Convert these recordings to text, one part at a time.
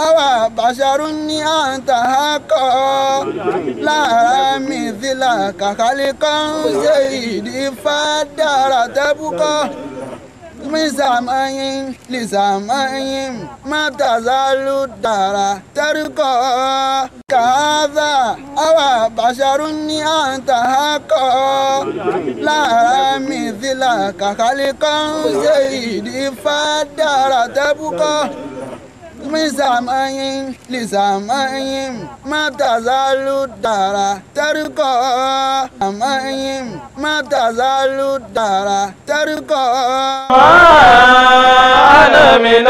أو بشر أنت حقا لا مثلك خلقا سيدي فدار تبقى من سماء لسماء ما تزال الدار ترقى كهذا أو بشر أنت حقا لا مثلك خلقا سيدي فدار تبقى من سماء لسماء ما تزال الدار ترقى سماء ما تزال الدار ترقى أنا من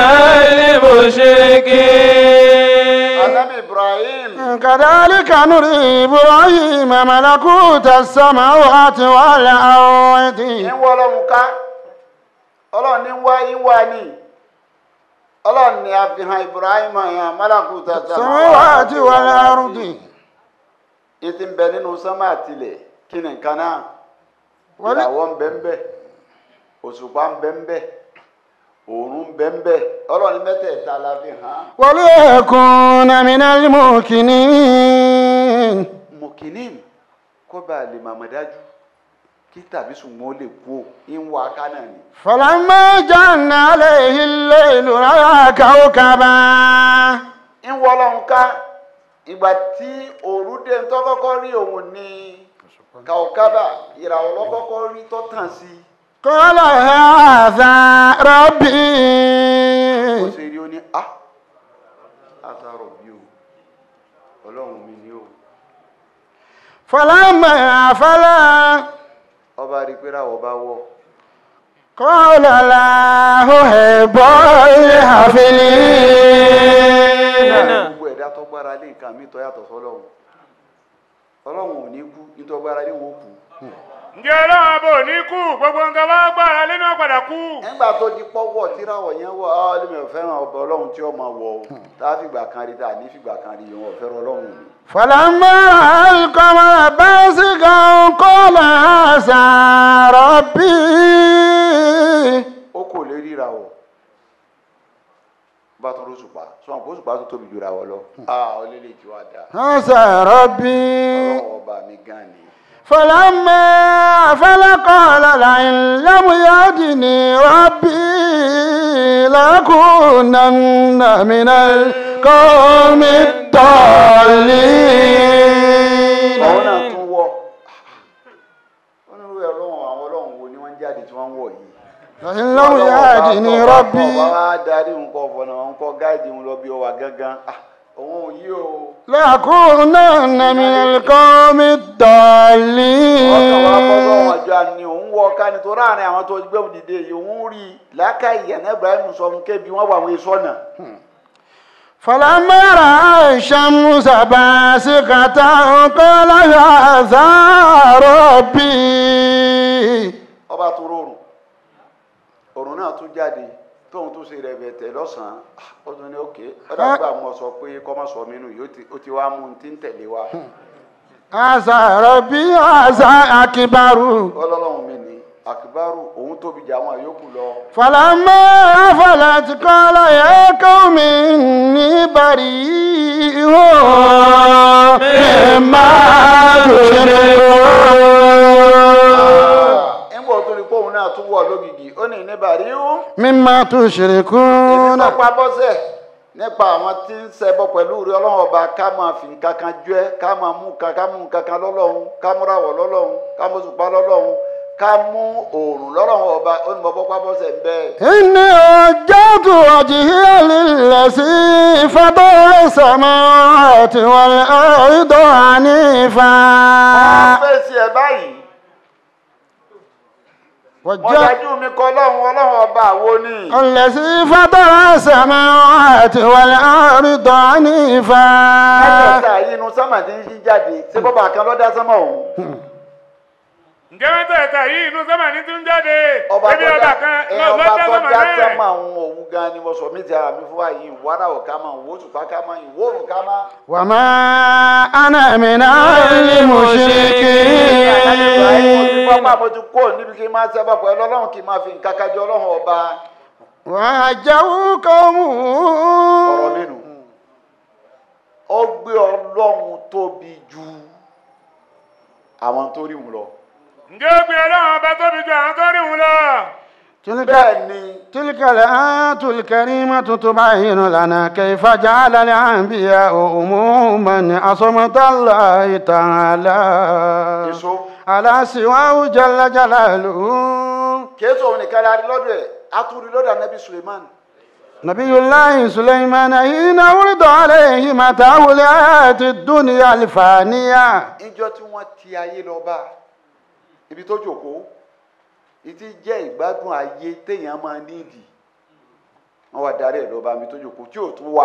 المشركين anabi ibrahim كذلك نري إبراهيم ملكوت السماوات والأرض ń wọ ọlọ́run ká ọlọ́run ní wá ìwà ni ọlọ́run ní àfihàn ibrahim yẹn malakuta السماوات والأرض ìtì ń bẹ nínú sánmà àtìlẹ̀ kí ni nǹkan náà Wọlé- ìràwọ̀ ń bẹ ń bẹ òṣùpá ń bẹ ń bẹ òòrùn ń bẹ ń bẹ ọlọ́run ní mẹ́tẹ̀ẹ̀ta la fi hàn án. وليكون من الموقنين mọ̀kìnín kó bá a lè màmá dájú kí tàbí ṣùgbọ́n ó lè kú ò ń wá ká náà ni. فلما جن عليه الليل رأى كوكبا ń wọ ọlọ́run ká ìgbà tí òru dé ń tọ́kọ́kọ́ rí òun ní kàókábà ìràwọ̀ lọ́kọ́kọ́ rí tó tàn sí i. قال هذا ربي ó ṣe rí ó ní a àtàrọ̀ bí o ọlọ́run mi ni o. فلما أفل ọba rí i pé ráwọ̀ bá wọ̀ قال لا أحب الحافلين gbogbo ẹ̀dá tó gbára lé nǹkan mi tó yàtọ̀ sọ́lọ́run ọlọ́run ò ní kú nítorí gbára lé wọn kú. ǹjẹ́ ọlọ́run ọba ò ní kú gbogbo nǹkan bá gbára lé náà padà kú. nígbà tó di pọ́wọ́ tíráwọ̀ yẹn wọ̀ ọ́ lèmi ò fẹ́ràn ọba ọlọ́run tí ó máa wọ̀ o tá a fìgbà kan rí tá a ní fìgbà kan rí wọn ò fẹ́ràn ọlọ́run mi. فلما رأى القمر بازغا قال هذا ربي ó kò lè ríra wọ̀ bá tó ló sùpà sọ̀rọ̀ kó sùpà tó tóbi jura wọ̀ lọ. a ò lè lè tí wàá da هذا ربي ọlọ́run ọba mi gan ni. فلما أفل قال لئن لم يهدني ربي لأكونن من القوم الضالين ọ̀hún náà tún wọ̀ ó ní irú ọlọ́run àwọn ọlọ́run wo ni wọ́n jáde tí wọ́n ń wọ̀ yìí. لئن لم يهدني ربي ọba wa darí nǹkan ọ̀fọ̀nà nǹkan gáàdì ń lọ bí ọwà gángan Ah, òun ò yí o. لأكونن من القوم ọkàn wa bọ́ الضالين sọ́wọ́n ọjọ́ àní òun wọ ọ̀ká ni tó ráàrin àwọn tó gbé òun dìde yìí òun rí i làákàyè ẹ̀ náà Ibrahim sọ fún kébi wọ́n wà wọ́n sọ́nà. فلما رأى الشمس باسقة قال هذا ربي ọba tó rọrùn òrùn náà tún jáde tóun tún ṣe rẹ̀ bẹ̀tẹ̀ lọ́sàn-án Ah, ó tún ní òkè ọ̀dà gbà mọ́ sọ pé kọ́mọ́ sọ mí nù yìí ó ti- ó ti wá mú un tí ń tẹ̀lé wa هذا ربي هذا أكبر ọlọ́run mi ní àkìbárù òun tóbi jà àwọn àyókù lọ. فلما أفلت قال يا قوم إني بريء مما تشركون ńgbà tó ní pòun náà tún wọ̀ lógìgì ó ní níbàrí ó. مما èmi تشركون tó pa bọ́sẹ̀ nípa àwọn tí ń ṣẹbọ pẹ̀lú rí ọlọ́run ọba ká máa fi nǹkan kan jọ ẹ́ ká máa mú nǹkan ká mú nǹkan kan lọ́lọ́run ká múrawọ̀ lọ́lọ́run ká mú òṣùpá lọ́lọ́run ká mú òòrùn lọ́lọ́run ọba ó ní mo bọ́ pa bọ́sẹ̀ ń bẹ́ẹ̀. إني وجهت وجهي للذي فطر السماوات والأرض حنيفا wọ́n fèsì ẹ̀ báyìí wọ́n وجهت dájú mi kọ́ ọlọ́run ọlọ́run ọba àwo ni. الذي فطر السماوات والأرض حنيفا mẹ́tẹ̀ẹ̀ta yìí inú sámà ti ń yí jáde ṣé bọ́bà kan ló dá sámà òun. ǹjẹ́ mẹ́tẹ̀ẹ̀ta yìí inú sọ́mà ní tún jáde ọba ebi tó ọba dá kan ẹ, ló ọba ló dá tó sọ́mà dá náà. sámà òun òun gan ni mo sọ mí ti ara mi fún wa yìí wàrà ò ká máa wò òṣùpá ká máa ìwò òrùn ká máa. وما أنا من المشركين pápá mo ti kó níbi kí n máa sábà pẹ̀lú ọlọ́run kí n máa fi nǹkan kájọ ọlọ́run ọba وجهوا قومه ọ̀rọ̀ nínú. tóbi ju àwọn tó rí wọn lọ. ǹjẹ́ ó gbé ọlọ́run ọba tóbi ju àwọn tó rí òun lọ. تلك bẹ́ẹ̀ ni تلك الآيات الكريمة تبين لنا كيف جعل الأنبياء عموما عصمة الله تعالى èso على سواه جل جلاله kéésù òun nìkan la rí lọ́dọ̀ ẹ̀ a tún rí lọ́dọ̀ anabi suleiman نبي الله سليمان حين ورد عليه متاع الحياة الدنيا الفانية ìjọ tí wọ́n ti ayé lọ bá ibi tó jòkó ìtí jẹ́ ìgbádùn ayé téèyàn máa nídìí wọ́n wá darí ẹ̀ lọ bá ibi tó jòkó tí ò tún wá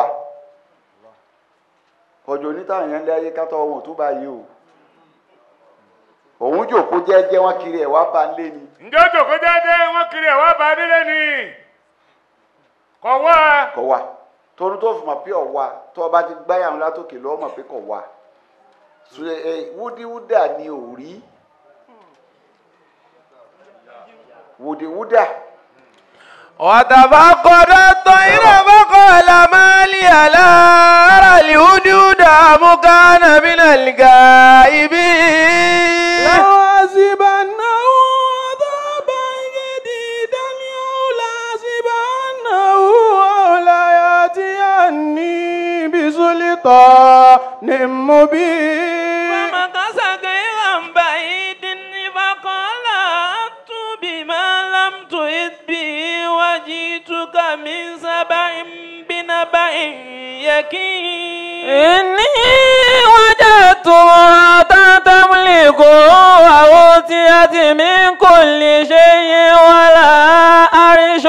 kọjọ onítàwọn yẹn lé ayé kátó wọn ò tún bá yé o òun jòkó jẹ́jẹ́ wọn kiri ẹ̀ wá bá ń lé ni ǹjẹ́ ó jòkó déédéé wọ́n kiri ẹ̀ wá bá a délé ni. kọ̀ wá. kọ̀ wá torí tó fi mọ̀ pé ọ̀wá tó o bá ti gbáyà wọn látòkè lọ́wọ́ mọ̀ pé kọ̀ wá Sùlẹ̀- ẹ, wúdíwúdà ni ò rí wùdíwúdà. وتفقد الطير فقال ما لي لا أرى الهدهد أم كان من الغائبين لأعذبنه عذابا شديدا أو لأعذبنه أو ليأتيني بسلطان مبين فمكث غير بعيد فقال أت بما لم تئت به وجئتك من سبع بنبأ يقين إني وجدت امرأة تملك وأوتيت من كل شيء ولا عرش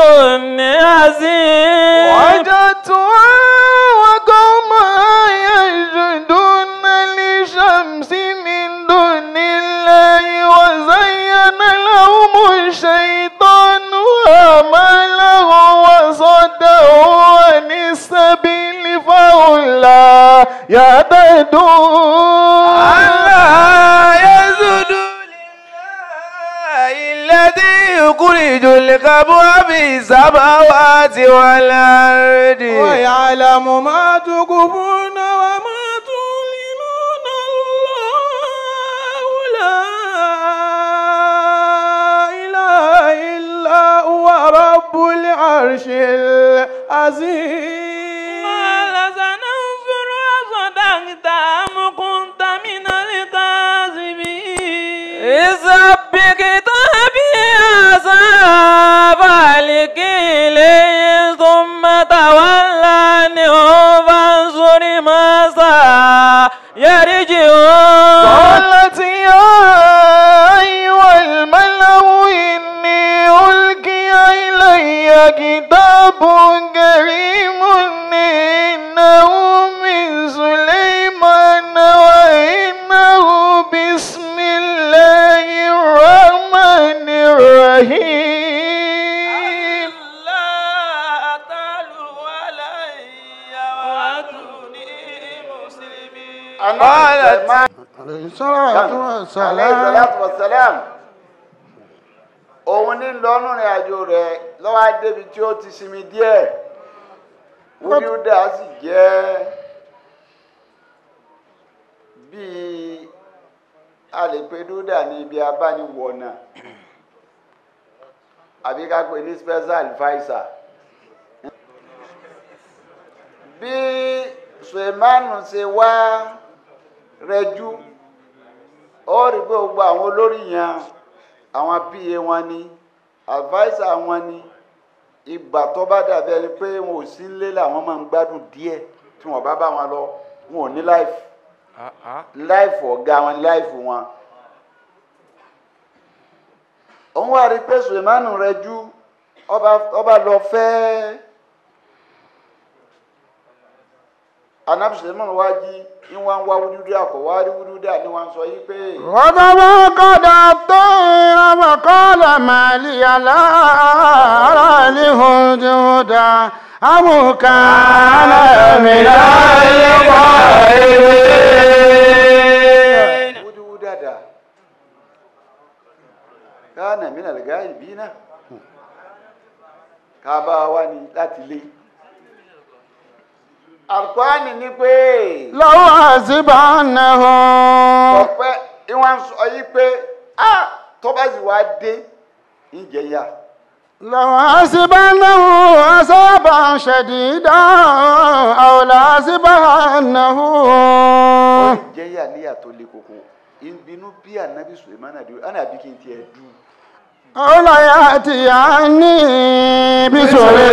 عظيم وجدتها وقومها يسجدون للشمس من دون الله وزين لهم الشيطان أعمالهم وصدهم عن السبيل فهم لا يهتدون ألا يسجدوا لله الذي يخرج الكبوة في السماوات والأرض ويعلم ما تكفون وما تعلنون الله لا إله إلا هو رب العرش العظيم قال سننظر أصدقت أم كنت من الكاذبين اذهب بكتابي أصحاب الكيل ثم تولى عنهم فانظر ماذا يرجعون قالت يا أيها الملأ إني ألقي إلي كتاب كريم إنه من سليمان وإنه بسم الله الرحمن الرحيم لا تعلوا علي وأتوني مسلمين قالت عليه الصلاة والسلام aleyhisalatu wasalam òun ní lọ́nù rìn àjò rẹ̀ lọ́wọ́ adébi tí ó ti sinmi díẹ̀ wúdiwúdà sì jẹ́ bíi a lè pe dúdà ní ibi abániwọ̀nà àbí ká pè ní special adviser bí sulemanu ṣe wá rẹjú ó rí pé gbogbo àwọn olórí yẹn àwọn pa wọn ni adviser wọn ni ìgbà tó bá dàbí ẹni pé wọn ò sí nílé làwọn máa ń gbádùn díẹ̀ tí wọn bá bá wọn lọ wọn ò ní láìfù láìfù ọ̀gá wọn ní láìfù wọn. òun wá rí i pé sulemanu rẹjú ọba ọba lọ fẹ́ anabi sulemanu wá jí ní wọn wá wúdúdú àkọ́wá rí wúdúdú àní wọn sọ yí pé. وتفقد الطير وقال ما لي لا أرى الهدهد أم كان من الغائبين wúdúwúdú dada káànà mí nàlẹ́gá ìbí náà ká bá wa ní láti lé alukwani ní pé lọ́wọ́ àṣìbánahùn. ọ̀pẹ ìwọ̀n sọ yí pé ah tó bá sì wá dé ìjẹyà lọ́wọ́ àṣìbánahùn asábà ṣẹ̀dídá àwòlá àṣìbánahùn. ìjẹyà níyà tó le koko ìbínú bí anabi suleiman àdúrà àná àbí kí n tiẹ̀ dù àwòlá yàtì yá ní bísọ̀rọ̀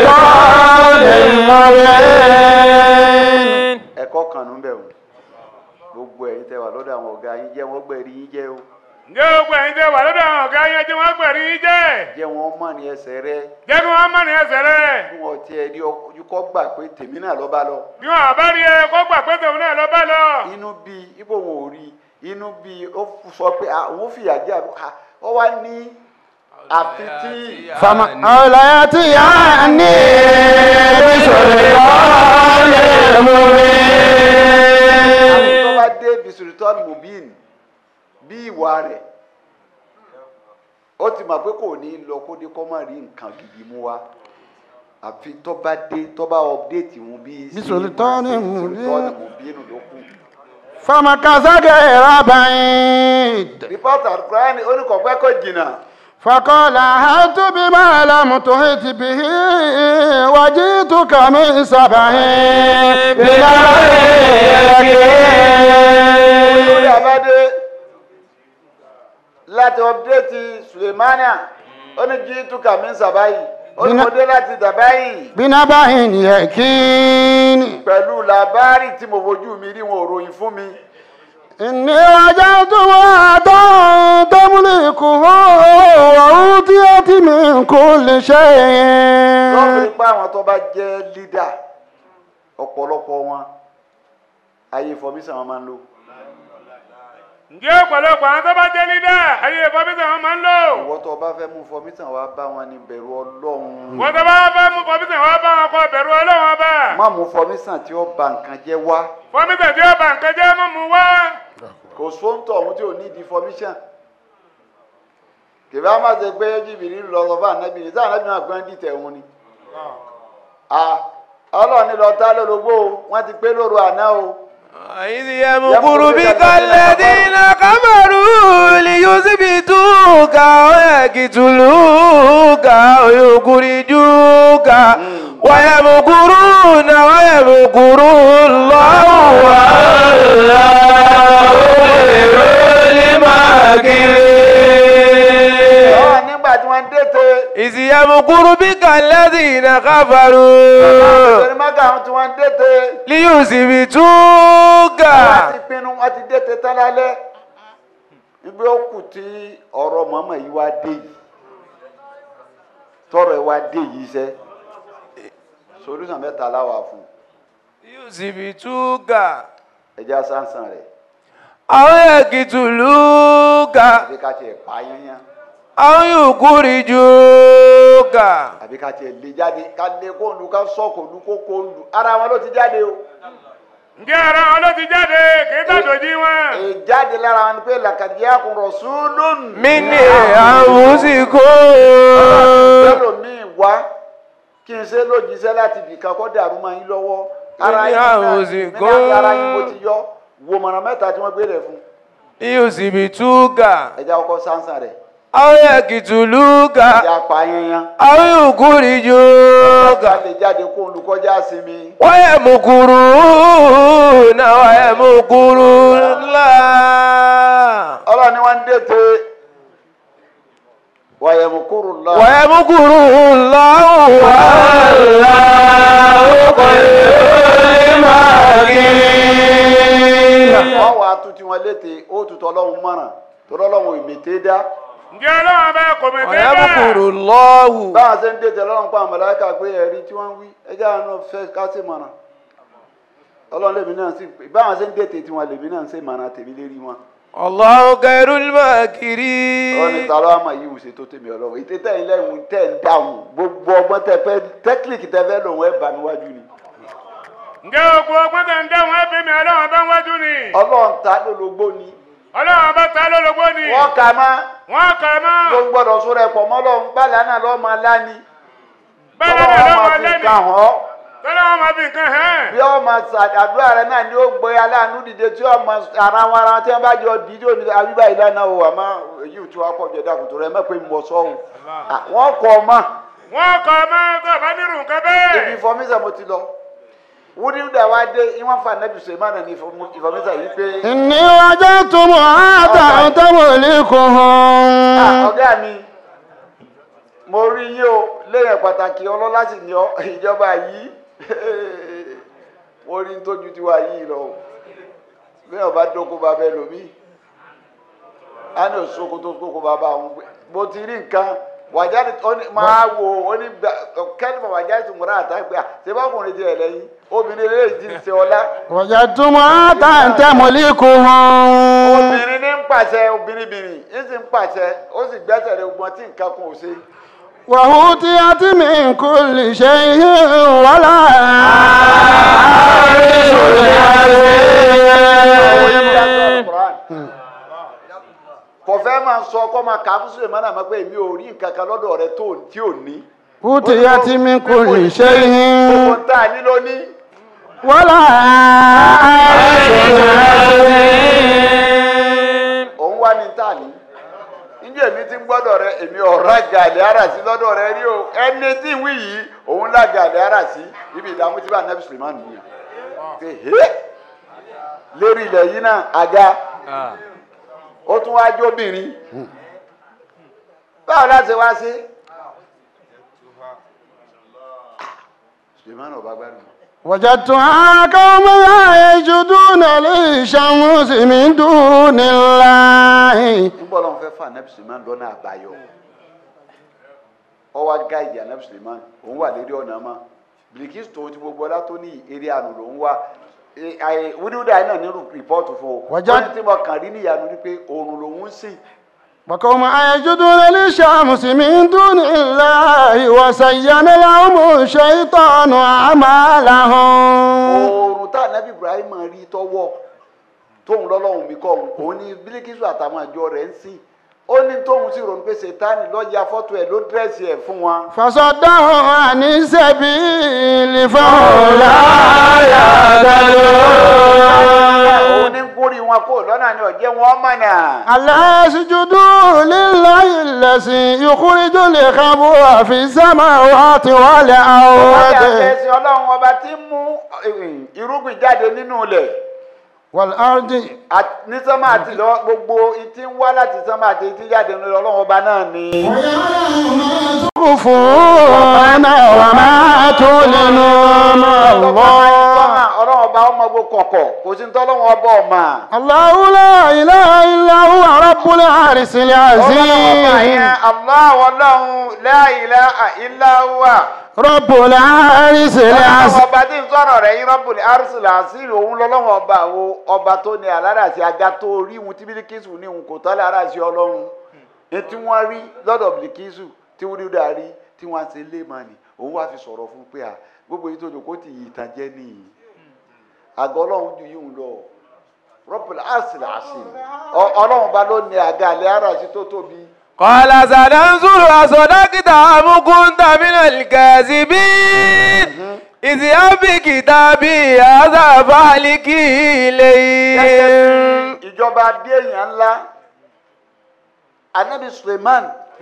lọ́rẹ̀ ẹ̀kọ́ kan nù bẹ̀ o gbogbo ẹ̀yin tẹ́ wà lọ́dọ̀ àwọn ọ̀gá yín jẹ́ wọ́n gbẹ̀rí yín jẹ́ o ǹjẹ́ gbogbo ẹ̀yin tẹ́ wà lọ́dọ̀ àwọn ọ̀gá yẹn tí wọ́n gbẹ̀rí yín jẹ́ jẹ́ wọ́n mọ̀ ní ẹsẹ̀ rẹ jẹ́ kí wọ́n mọ̀ ní ẹsẹ̀ rẹ̀ bí wọ́n tiẹ̀ rí ojú kọ́ gbà pé tèmi náà lọ́ bá lọ bí wọn àbá rí ẹ kó gbà pé tòun náà lọ bá lọ. inú bí ipò wọn ò rí inú bí ó sọ pé ah, òun fìyà jẹ àbí ah, ó wá ní àfi tí fama àwòlá yàtì yá ní bísọ̀rọ̀ lọ́rẹ̀ àfi tó bá dé bisulitọ́ọ̀nù mobin bí ìwà rẹ̀ ó ti mọ̀ pé kò ní lọ kó dé kó má rí nǹkan gidi mú wa àfi tó bá dé tó bá ọ̀pdéètì wọn bí Bisulitọ́ọ̀nù mubin. bisulitọ́ọ̀nù mobin ló kù. fama kazage rabaid. rìpọ́tà kúránì oníkọ̀ọ́pẹ́ kò jìnnà فقال هات بما لم تحط به وجئتك من سبع olórí بنبأ abádé láti ọ̀pdéètì sulemania ó ní jí túkà mí sàbáyì ó ní mo dé láti dàbáyì بنبأ يقين pẹ̀lú làbárì tí mo fojú mi rí wọn ò ròyìn fún mi. إني وجدت امرأة تملكه وأوتيت من كل lọ́ọ̀fù شيء pa àwọn tó bá jẹ́ lídà ọ̀pọ̀lọpọ̀ wọn ayé fọmísàn wọn máa ń lò ǹjẹ́ ọ̀pọ̀lọpọ̀ àwọn tó bá jẹ́ lídà ayé fọmísàn wọn máa ń lò. ìwọ tó bá fẹ́ mú fọmísàn wá bá wọn ní bẹ̀rù ọlọ́run wọ́n tó bá fẹ́ mú fọmísàn wọn bá wọn kọ bẹ̀rù ọlọ́wọ́n ọba. má mú fọmísàn tí ó ba nǹkan jẹ́ wá fọmísàn tí ó bà nǹkan jẹ́ mọ́ mu wá. kò sóńtọ̀ ọ̀hún tí ò ní di fọmísàn kìbá má ṣe pé jìbìrì lọ sọ fún ànábì ní sáà ànábì náà gbọ́n dìtẹ̀ òun ni Ah, ọlọ́run ní lọ tá lórogbo o wọ́n ti pé lóru àná o إذ يمكر بك الذين كفروا ليثبتوك ويقتلوك ويخرجوك ويمكرون ويمكر الله والله خير الماكرين Ọlọ́run nígbà tí wọ́n dètè إذ يمكر بك الذين كفروا torí mọ́gà àwọn tí wọ́n dètè ليثبتوك wọ́n ti pinnu wọ́n ti dètè tán lálẹ́ ibi ó kù tí ọ̀rọ̀ mọ́mọ́ yìí wá dé yìí tọrọ ẹ wá dé yìí sẹ́ solution mẹ́ta láwà fún ليثبتوك ẹja sánsán rẹ̀ أو يقتلوك àbí ká tiẹ̀ pa yányán أو يخرجوك àbí ká tiẹ̀ lé jáde ká lé kó lu ká sọ́kò lu kó kó lu ara wọn ló ti jáde o ǹjẹ́ ara wọn ló ti jáde kì í tàdójí wọn. ìjáde lára wọn ni pé làkàdíyà kò rasulun من أنفسكم ẹlòmíì wá kí n ṣe lójíṣẹ́ láti bìkan kọ́ dàrú máa yín lọ́wọ́ ara Ní yín náà àwòsí nínú kó. ara yín mo ti yọ wo mọ̀nà mẹ́ta tí wọ́n gbé rẹ̀ fún ليثبتوك ẹja ọkọ sánsán rẹ̀ أو يقتلوك ẹja pa yanyan أو يخرجوك ká lè jáde kó olùkọ́jà sinmi ويمكرون ويمكر الله ọlọ́run ni wọ́n ń dètè wàyẹ̀mùkúrú lọ ويمكر الله والله خير الماكرين wọ́n wàá tún tí wọ́n létè ó tutọ́ ọlọ́run mọ̀ràn tó lọ́lọ́run ìmètè dá ǹjẹ́ ọlọ́wọ́n bá kò mí tẹ́ ويمكر bẹ́ẹ̀. الله báwọn ṣe ń dètè ọlọ́run pa àmàlàkà pé ẹ̀rí tí wọ́n ń wí ẹjẹ́ àwọn náà fẹ́ ká sì mọ̀ràn ọlọ́run lèmi náà sì báwọn ṣe ń dètè tí wọn lèmi náà ń ṣe mọ̀ràn tèmi lérí wọn الله خير ọlọ́run ní الماكرين ta ló wá máa yí ìwùsẹ̀ tó tèmi ọlọ́run ètè tẹ̀ ń lẹ́hùn tẹ̀ ń dáhùn gbogbo ọgbọ́n tẹ fẹ́ tẹ́kílìkì tẹ fẹ́ lòun ẹ̀ bá mi wájú ni ǹjẹ́ gbogbo ọgbọ́n tẹ̀ ń dáhùn ẹbí mi ọlọ́wọ́n bá ń wájú ni. ọlọ́run ta lólobó ni ọlọ́wọ́n bá ta lólobó ni. wọ́n kà má wọ́n kà mọ́. ló ń gbọ́dọ̀ sóra ẹ̀pọ̀ mọ́ lọ́run gbàlà náà lọ́ọ́ máa lá ni bẹ́ẹ̀ Ọlọ́run náà máa lọ́wọ́ fi lẹ́nu. kàn án tọ́lá wọn máa fi nǹkan hẹ́n. bí ọmọ àdúrà rẹ náà ni ó gbé aláàánú dìde tí ọmọ ara wọn ara wọn tí wọn bá jọ dídí òní àbíbá ìlànà o àmọ́ èyí ò tí wàá pọ̀ jẹ́ dàkùtù rẹ mẹ́pẹ́ mọ̀ sọ́hùn wọ́n kọ́ ọ mọ́ wọ́n kọ́ ọmọ tó bá nírú nǹkan ibi bẹ́ẹ̀. ìfọ̀mísà mo ti lọ wúdíwúdà wa dé ìwọ̀n fa nẹ́bí sèmánà ní ìfọ̀mísà yìí pé إني وجدت امرأة تملكهم Ah, ọ̀gá mi mo rí yín o lẹ́yìn pàtàkì ọlọ́lá sì ní ọ ìjọba yìí mo rí n tójú tiwa yìí lọ o bí ọba dóko bá bẹ lómi á ní òṣogbo tó kókó bàbá òun gbé mo ti rí nǹkan wàjáde oní- máa wo onígbà kẹ́lifà wàjáde tó múra àtàgbà ṣé bá kùnrin ti ẹ̀ lẹ́yìn obìnrin lè ti ṣe ọlá وجدت امرأة تملكهم obìnrin ní ń pàṣẹ obìnrin bìnrin ń sì ń pàṣẹ ó sì gbẹ́sẹ̀ lé gbọ́n tí nǹkan kan ò ṣe. وأوتيت من كل شيء ولا kò fẹ́ máa sọ kọ́ máa kà á fún sùlẹ̀ mọ́nà máa pé èmi ò rí nǹkan kan lọ́dọ̀ rẹ tó tí ò ní. أوتيت من كل gbogbo شيء tá a ní ló ní. ولا òun wá ní tá a ní. níjẹ́ èmi ti ń gbọ́dọ̀ rẹ èmi ọ̀rá gàlẹ́ ara sí lọ́dọ̀ rẹ rí o ẹni tí ń wí yìí òun lá gàlẹ́ ara sí ibi ìdààmú tí bá nẹ́bí Suleiman nìyẹn. pé hé lérí ilẹ̀ yìí náà àga ó tún wá jóbìnrin báwo láti wá sí. Suleiman ọba gbádùn. وجدتها قوما يسجدون للشمس من دون الله nígbà ọlọ́run fẹ́ fà nẹ́bí suleman lọ́nà àbáyọ ọ wá gáìdì ànẹ́bí suleman òun wà lérí ọ̀nà mọ́ bilikis tó ti gbogbo ọlá tó ní eré àná lòún wá wíwúdà náà nínú rìpọ́ọ̀tù fún o Wọ́jà- wọ́n ní tí mo kàn rí níyanu ni pé oòrùn lòún ń sìn وقوما يسجدون للشمس من دون الله وزين لهم الشيطان أعمالهم oòrùn tá ànẹ́bí ibrahim rí tọ́wọ́ tóun lọ́lọ́run mi kọ́ òun òun ní bílíkìsù àtàwọn àjọ rẹ̀ ń sìn ó ní tóun sì rònú pé sètáni lọ́ọ́ ya fọ́tò ẹ̀ ló dírẹ́sì ẹ̀ fún wọn. فصدهم عن السبيل فهم لا يهتدون òun ní gúnrí wọn kó lọ́nà ni ọ̀jẹ̀ wọn mọ̀nà. ألا يسجدوا لله الذي يخرج الخبر في السماوات Ọba والأرض ẹ̀sìn ọlọ́run ọba tí ń mú eh, irúgbìn jáde nínú ilẹ̀ والأرض Àt- ní sánmà àti lọ gbogbo ìtí ń wá láti sánmà àti ìtí jáde nínú ilẹ̀ ọlọ́run ọba náà ni. تخفون وما تعلنون الله Sánmà, ọlọ́run ọba ọmọ gbogbo kọ̀kọ̀ kò sí ní tọ́lọ́run ọba ọ̀mà. الله لا إله إلا هو رب العرش ọlọ́run ọba العظيم yẹn Allah ọlọ́run la ilaha illa huwa. رب العرش ọlọ́run العظيم ọba tí ń sọ̀rọ̀ rẹ̀ yín Rabbul Arsil Azim òun lọ́lọ́run ọba wo ọba tó ní aláràsí aga tó rí ìhun tí Bílíkísù ní ìhun kò tọ́lẹ̀ aláràsí ọlọ́run etí wọ́n rí lọ́dọ̀ Bílíkísù tí wọ́n rí dà rí tí wọ́n á ṣe lé màní òun wá fi sọ̀rọ̀ fún pé à gbogbo yìí tó jò kó ti yìí tàn jẹ́ nìyí àgọ́ ọlọ́run ju yìí ń lọ Rabbul Arsil Azim Ọ- ọlọ́run bá ló ní àga àlẹ́ aláràsí tó tóbi قال سننظر أصدقت أم كنت من الكاذبين اذهب بكتابي هذا فاعلك إليهم ìjọba bí èèyàn ńlá anabi Suleiman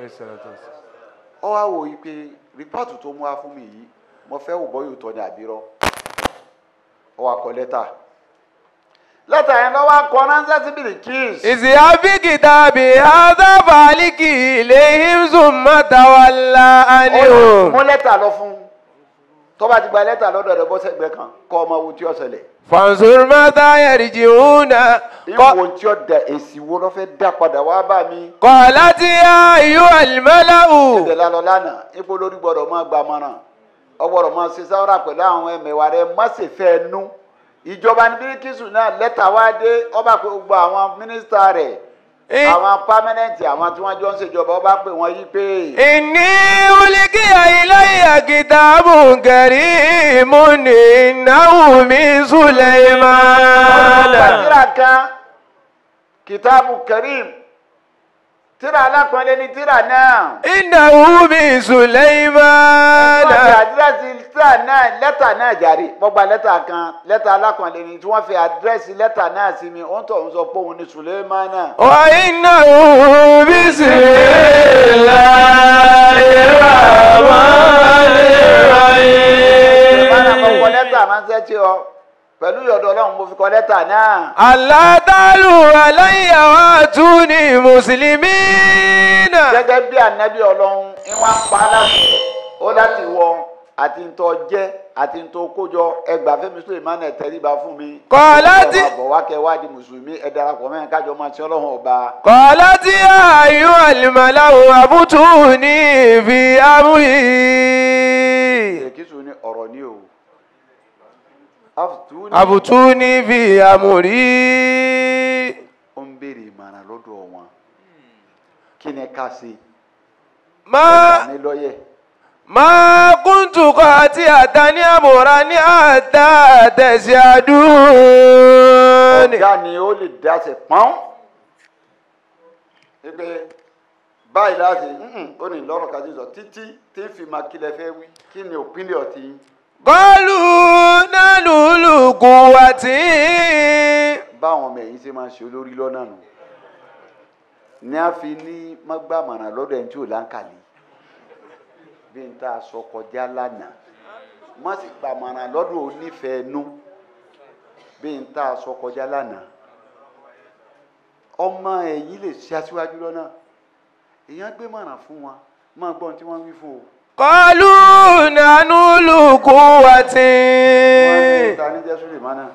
ọ wá wò yí pé rìpọ́ọ̀tù tó mú wá fún mi yìí mo fẹ́ wò bọ́yò tọ́ ní àbírọ́ ọ wá kọ lẹ́tà lẹ́tà yẹn lọ́wọ́ akọ ránṣẹ́ sí Bilikis اذهب بكتابي هذا فاعلك إليهم ثم تولى عنهم mú lẹ́tà lọ fún tó bá ti gba lẹ́tà lọ́dọ̀ rẹ̀ bọ́ sẹ́gbẹ́ kan kọ́ ọmọ wo tí ó ṣẹlẹ̀ فانظر ماذا يرجعون ق- ìwò tí ó da èsì wo ló fẹ́ dá padà wá bá mi قالت يا أيها الملأ ẹ̀dẹ̀ lálọ́ lánàá ipò lórí gbọ́dọ̀ máa gba mọ́ràn ọgbọ́dọ̀ máa ṣe sáwọ́rà pẹ̀lú àwọn ẹ̀mẹ̀wà rẹ̀ má ṣe fẹ́ nú ìjọba ní bíríkìsù náà lẹ́tà wá dé ọba pé gbogbo àwọn mínísítà rẹ̀ إيه. àwọn pámẹ́nẹ́ǹtì àwọn tí wọ́n jọ ń ṣèjọba ọba pé wọ́n yí pé إني ألقي إلي كتاب كريم إنه من سليمان gbàdúrà kan kìtàbù karim tíra alápọ̀nlé ni tíra náà. إنه من سليمان wọ́n fi àdírẹ́sì tíra náà lẹ́tà náà jàre mo gba lẹ́tà kan lẹ́tà alápọ̀nlé ni tí wọ́n fi àdírẹ́sì lẹ́tà náà sí mi ó ń tọ̀ ń sọ pé òun ni Sulemana. وإنه بسم الله الرحمن Sulemana mo kọ الرحيم lẹ́tà ránṣẹ́ tí ọ pẹ̀lú ìyọ̀dọ̀ ọlọ́run mo fi kọ lẹ́tà náà. ألا تعلوا علي وأتوني مسلمين gẹ́gẹ́ bí ànábì ọlọ́run ìwọ̀n pa á láti ó láti wọ àti ntọ́ jẹ́ àti ntọ́ kójọ ẹgbàá fẹ́mi Sulemana tẹríba fún mi. Kọ̀ọ̀láti. Ẹ máa bọ̀ wá kẹ́ wá di mùsùlùmí ẹ darapọ̀ mẹ́rin kájọ máa ti ọlọ́run ọba. قالت يا أيها الملأ أفتوني في أمري èkìtù ní ọ̀rọ̀ ní o. Aftuni أفتوني في أمري ó ń béèrè ìmọ̀ràn lọ́dọ̀ wọn. kí ni ká ṣe? ما ní lọ́yẹ̀. ما كنت قاطعة أمرا حتى تشهدون ọ̀gá ni ó lè dáṣẹ pọ́n. pé báyìí láti ó ní lọ́rọ̀ kájú sọ títí tí ń fi máa kílẹ̀ fẹ́ wí kí ni òpínlẹ̀ ọ̀tí. قالوا نحن أولو قوة báwọn ọmọ ẹ̀yìn ṣe máa ń ṣe olórí lọ́nà nù. ní a fi ní mọ́gbàmọ̀ràn lọ́dọ̀ ẹni tí ò láǹkàlì bí n ta sọ kọjá lánàá má sì gbàmọ̀ràn lọ́dọ̀ onífẹ̀ẹ́ nú bí n ta sọ kọjá lánàá ọmọ ẹ̀yìn lè ṣe aṣíwájú lọ́nà èèyàn gbé mọ̀ràn fún wọn máa gbọ́ ohun tí wọ́n wí fún o. قالوا نحن أولو قوة wọ́n ní ta ní jẹ́ Sulemana.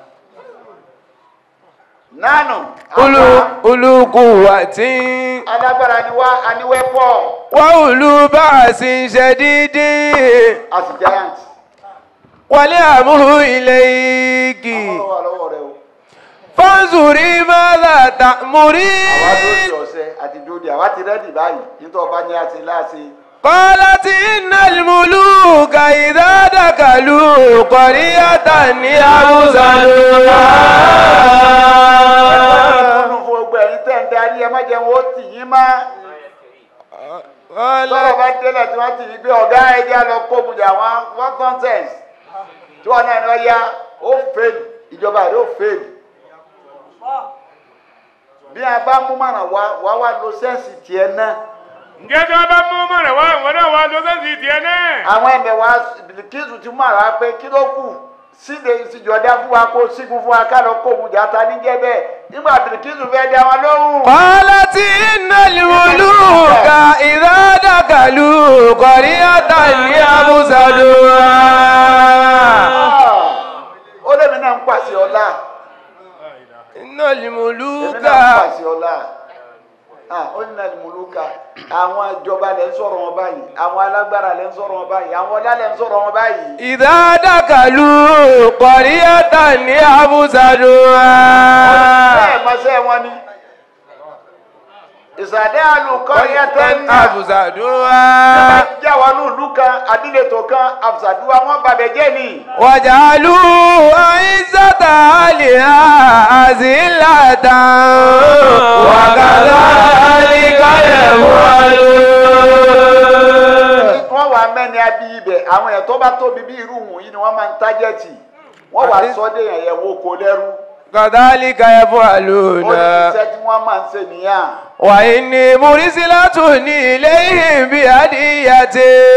nánú أولو أولو قوة alágbára ni wá aníwẹ́pọ̀ وأولو بأس شديد a sì giant. والأمر إليك ọwọ́ wà lọ́wọ́ rẹ o. فانظري ماذا àwa تأمرين lóde ọ̀sẹ̀ àti dòde àwa ti rẹ́dì báyìí nítorí ọba ní àti láàṣẹ. قالت إن الملوك إذا دخلوا قرية يفسدونها nínú fún gbogbo ẹ̀yin tẹ̀ ń darí ẹ má jẹun ó tì yín má. tọ́rọ̀ قالت bá délẹ̀ tí wọ́n ti yí pé ọ̀gá ẹ̀jẹ̀ lọ kó mu jà wọ́n wọ́n contest tí wọ́n náà ní wọ́n yá ó fèlì ìjọba rẹ̀ ó fèlì. bí a bá mú mọ̀ràn wá wá wá lo sẹ́ǹsì tiẹ̀ náà. ǹjẹ́ tí wọ́n bá mú mọ̀ràn wá ìwọ náà wá lọ sẹ́sì tiẹ̀ náà. àwọn ẹ̀mẹ̀ wa bìlìkìsù ti mú àrà pé kí ló kù síde ìsìjọdá fún wa kó sígun fún wa ká lọ kó mu jà ta níjẹ́ bẹ́ẹ̀ nígbà bìlìkìsù fẹ́ dá wọn lóhùn. قالت إن الملوك إذا دخلوا قرية يفسدونها ó lèmi náà ń pàṣẹ ọlá إن èmi الملوك náà ń pàṣẹ ọlá Ah, ó ní nàlẹ́ mùlùkà àwọn ìjọba lẹ́ ń sọ̀rọ̀ wọn báyìí àwọn alágbára lẹ́ ń sọ̀rọ̀ wọn báyìí àwọn ọlá lẹ́ ń sọ̀rọ̀ wọn báyìí. إذا دخلوا قرية يفسدونها bẹ́ẹ̀ mọ́sẹ́ wọn ni ìsàdé àlùkọ́ yẹn tẹ́ ń nà يفسدونها já wa ní ìlú kan adílẹ̀tọ̀ kan àfùsàdúrà wọn bàbẹ̀ jẹ́ ni. وجعلوا عزة أهلها أذلة وكذلك يفعلون wọ́n wà mẹ́ni abí ibẹ̀ àwọn èèyàn tó bá tóbi bí irú wọ̀nyí ni wọ́n máa ń tájẹ́tì wọ́n wà Àti- sọ́dẹ̀ yẹn yẹn wo kò lẹ́rú كذلك ó ní يفعلون iṣẹ́ tí wọ́n máa ń ṣe nìyà. وإني مرسلة إليهم بهدية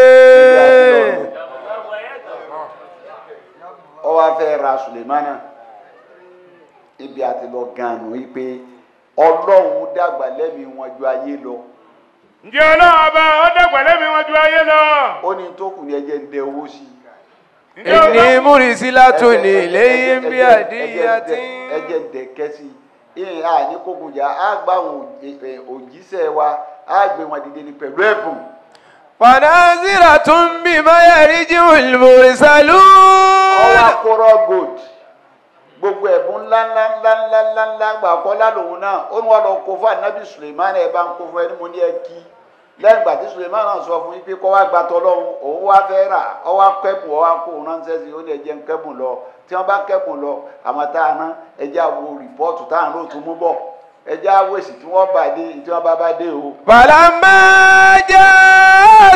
ọ wá fẹ́ ra Sulemana ibi àti lọ gan-an yìí pé ọlọ́run dàgbà lẹ́mìí wọn ju ayé lọ ǹjẹ́ ọlọ́run ọba ó dẹ̀gbẹ̀ lẹ́mìí wọn ju ayé lọ. ó ní tó kù ní ẹjẹ ń dẹ owó sí i. ǹjẹ́ ọba إني مرسلة Ẹjẹ- إليهم ẹjẹ- ẹjẹ- بهدية ẹjẹ ń dẹ kẹ́sì ìhìn à ní kókùnjà á gbà àwọn òjì- òjíṣẹ́ wa á gbé wọn dìde ní pẹ̀lú ẹ̀bùn. ونازرة بما يرجع ọwọ́ المرسلون akọrọ gold gbogbo ẹ̀bùn ńlá ńlá ńlá ńlá ńlá ńlá gbà kọ́lá lòun náà ó ní wọn lọ kó fún anabi suleiman ẹ bá ń kó fún ẹni mo ní ẹ kí lẹ́yìn ìgbà tí suleiman náà sọ fún yín pé kọ́ wá gba tọ́lọ́hún òun wá fẹ́ rà ọ wá kẹ́bùn ọ wá kó òun ránṣẹ́ sí i ó ní ẹjẹ́ ń kẹ́bùn lọ tí wọ́n bá kẹ́bùn lọ àmọ́ tá a rán ẹjẹ́ àwo rìpọ́ọ̀tù tá à ń lò tún mú bọ̀ ẹja wèsì tí wọ́n bá dé tí wọ́n bá bá dé o. فلما جاء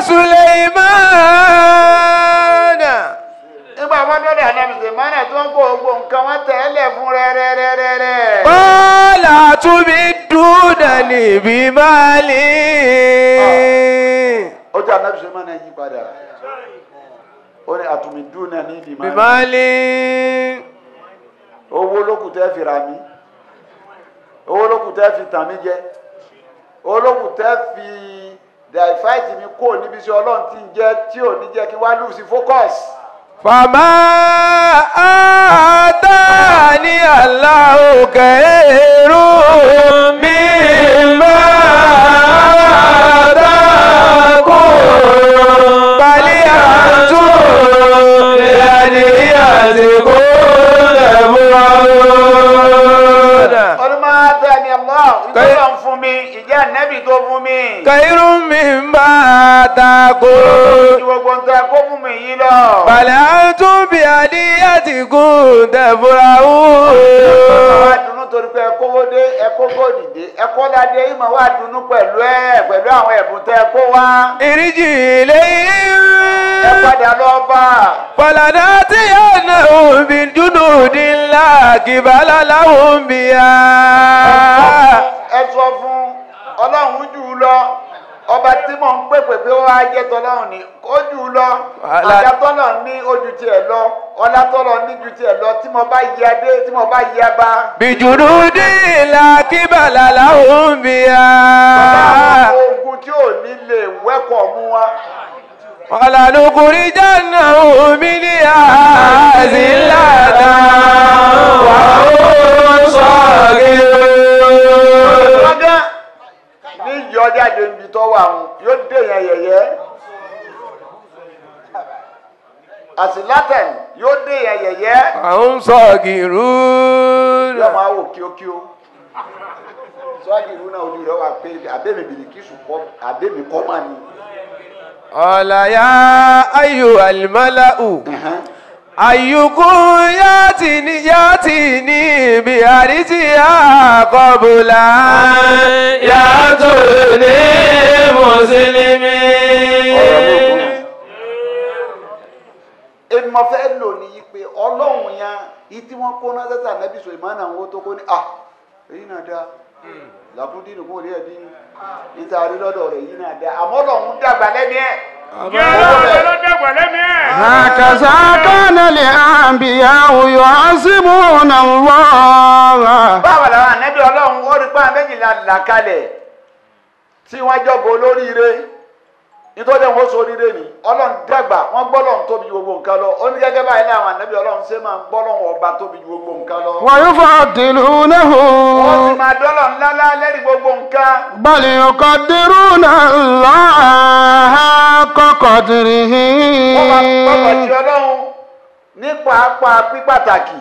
سليمان nígbà wọn dọ́dọ̀ ànábì sèmánà tí wọ́n kó gbogbo nǹkan wọn tẹ̀lé fún rẹ́rẹ́rẹ́rẹ́. قال تمدونني بمال ó jẹ́ ànábì sèmánà yí padà ó ní àtùmídùnà ní ìdìmọ́ بمال owó lókù tẹ́ fi ra mí owó lókù tẹ́ fi tàn mí jẹ owó lókù tẹ́ fi dàìfáìtì mi kó níbi tí ọlọ́run ti ń jẹ́ tí ò ní jẹ́ kí wá lù sí focus. فما آتاني الله خير مما آتاكم بل أنتم بهديتكم تفرحون ọdún máa tẹ́ ni Allah ìjọba ń fún mi ìjẹ́ ànábì tó fún mi. خير مما آتاكم ju gbogbo ń tẹ́ kó fún mi yìí lọ. بل أنتم بهديتكم تفرحون wá dùnnú torí pé ẹkówó dé ẹkókó dìde ẹkọ́ládé ìmọ̀ wá dùnnú pẹ̀lú ẹ̀ pẹ̀lú àwọn ẹ̀bùn tẹ́ kó wá. ارجع إليهم ẹ padà lọ bá a. فلنأتينهم بجنود لا قبل لهم بها ẹ sọ fún ọlọ́run jù ú lọ ọba tí mò ń pèpè pé ó wá jẹ́ tọ́lọ́run ni ó jù ú lọ Wàhálà. àjà tọ́lọ̀ ní ojú tiẹ̀ lọ ọlá tọ́lọ̀ ní ju tiẹ̀ lọ tí mo bá yí adé tí mo bá yí abá. بجنود لا قبل لهم بها àwọn ogun tí ò ní lè wẹ́kọ̀ mú wa. ولنخرجنهم منها ذلة وهم صاغرون lọ́gán ní ìyọ jáde níbi tó wà wọn yóò dé yẹn yẹ̀yẹ́ àsìlátẹ̀n yóò dé yẹn yẹ̀yẹ́ وهم صاغرون yóò máa wò kíókíó sọ́ọ́dì ìlú náà ojú rẹ̀ wà pé àbẹ́mi bìrìkìsù kọ́ àbẹ́mi kọ́ máa ní. قال يا أيها الملأ أيكم ياتيني ياتيني بأرجها قبل أن يأتوني مسلمين èmi mo fẹ́ lò ní yí pé ọlọ́run yẹn yìí tí wọ́n kó náà sẹ́sà nẹ́bí sọ ìmọ̀ náà wọ́n tó kó ní à èyí náà dáa làkúndín nìkún òní ẹ̀dín níta rí lọ́dọ̀ rẹ̀ yìí náà dáa àmọ́ ọlọ́run dàgbà lẹ́mí ẹ̀. Ǹjẹ́ ọlọ́run ló dàgbà lẹ́mí ẹ̀? هكذا كان الأنبياء يعظمون الله báwo làwọn ànẹ́bí ọlọ́run ó rí pàmò méjìlá là kalẹ̀ tí wọ́n jọ̀bọ̀ olóríire nítorí wọn sọ oríire ni ọlọ́run dàgbà wọ́n gbọ́ lọ́run tóbi ju gbogbo nǹkan lọ ó ní gẹ́gẹ́ báyìí láwọn ànẹ́bí ọlọ́run ṣe máa ń gbọ́ lọ́run ọba tóbi ju gbogbo nǹkan lọ. ويفضلونه wọ́n sì máa dọ́lọ̀ ńláńlá lẹ́rìí gbogbo nǹkan. بل يقدرون الله حق قدره wọ́n máa gbọ́dọ̀ sí ọlọ́run ní pàápàá pípàtàkì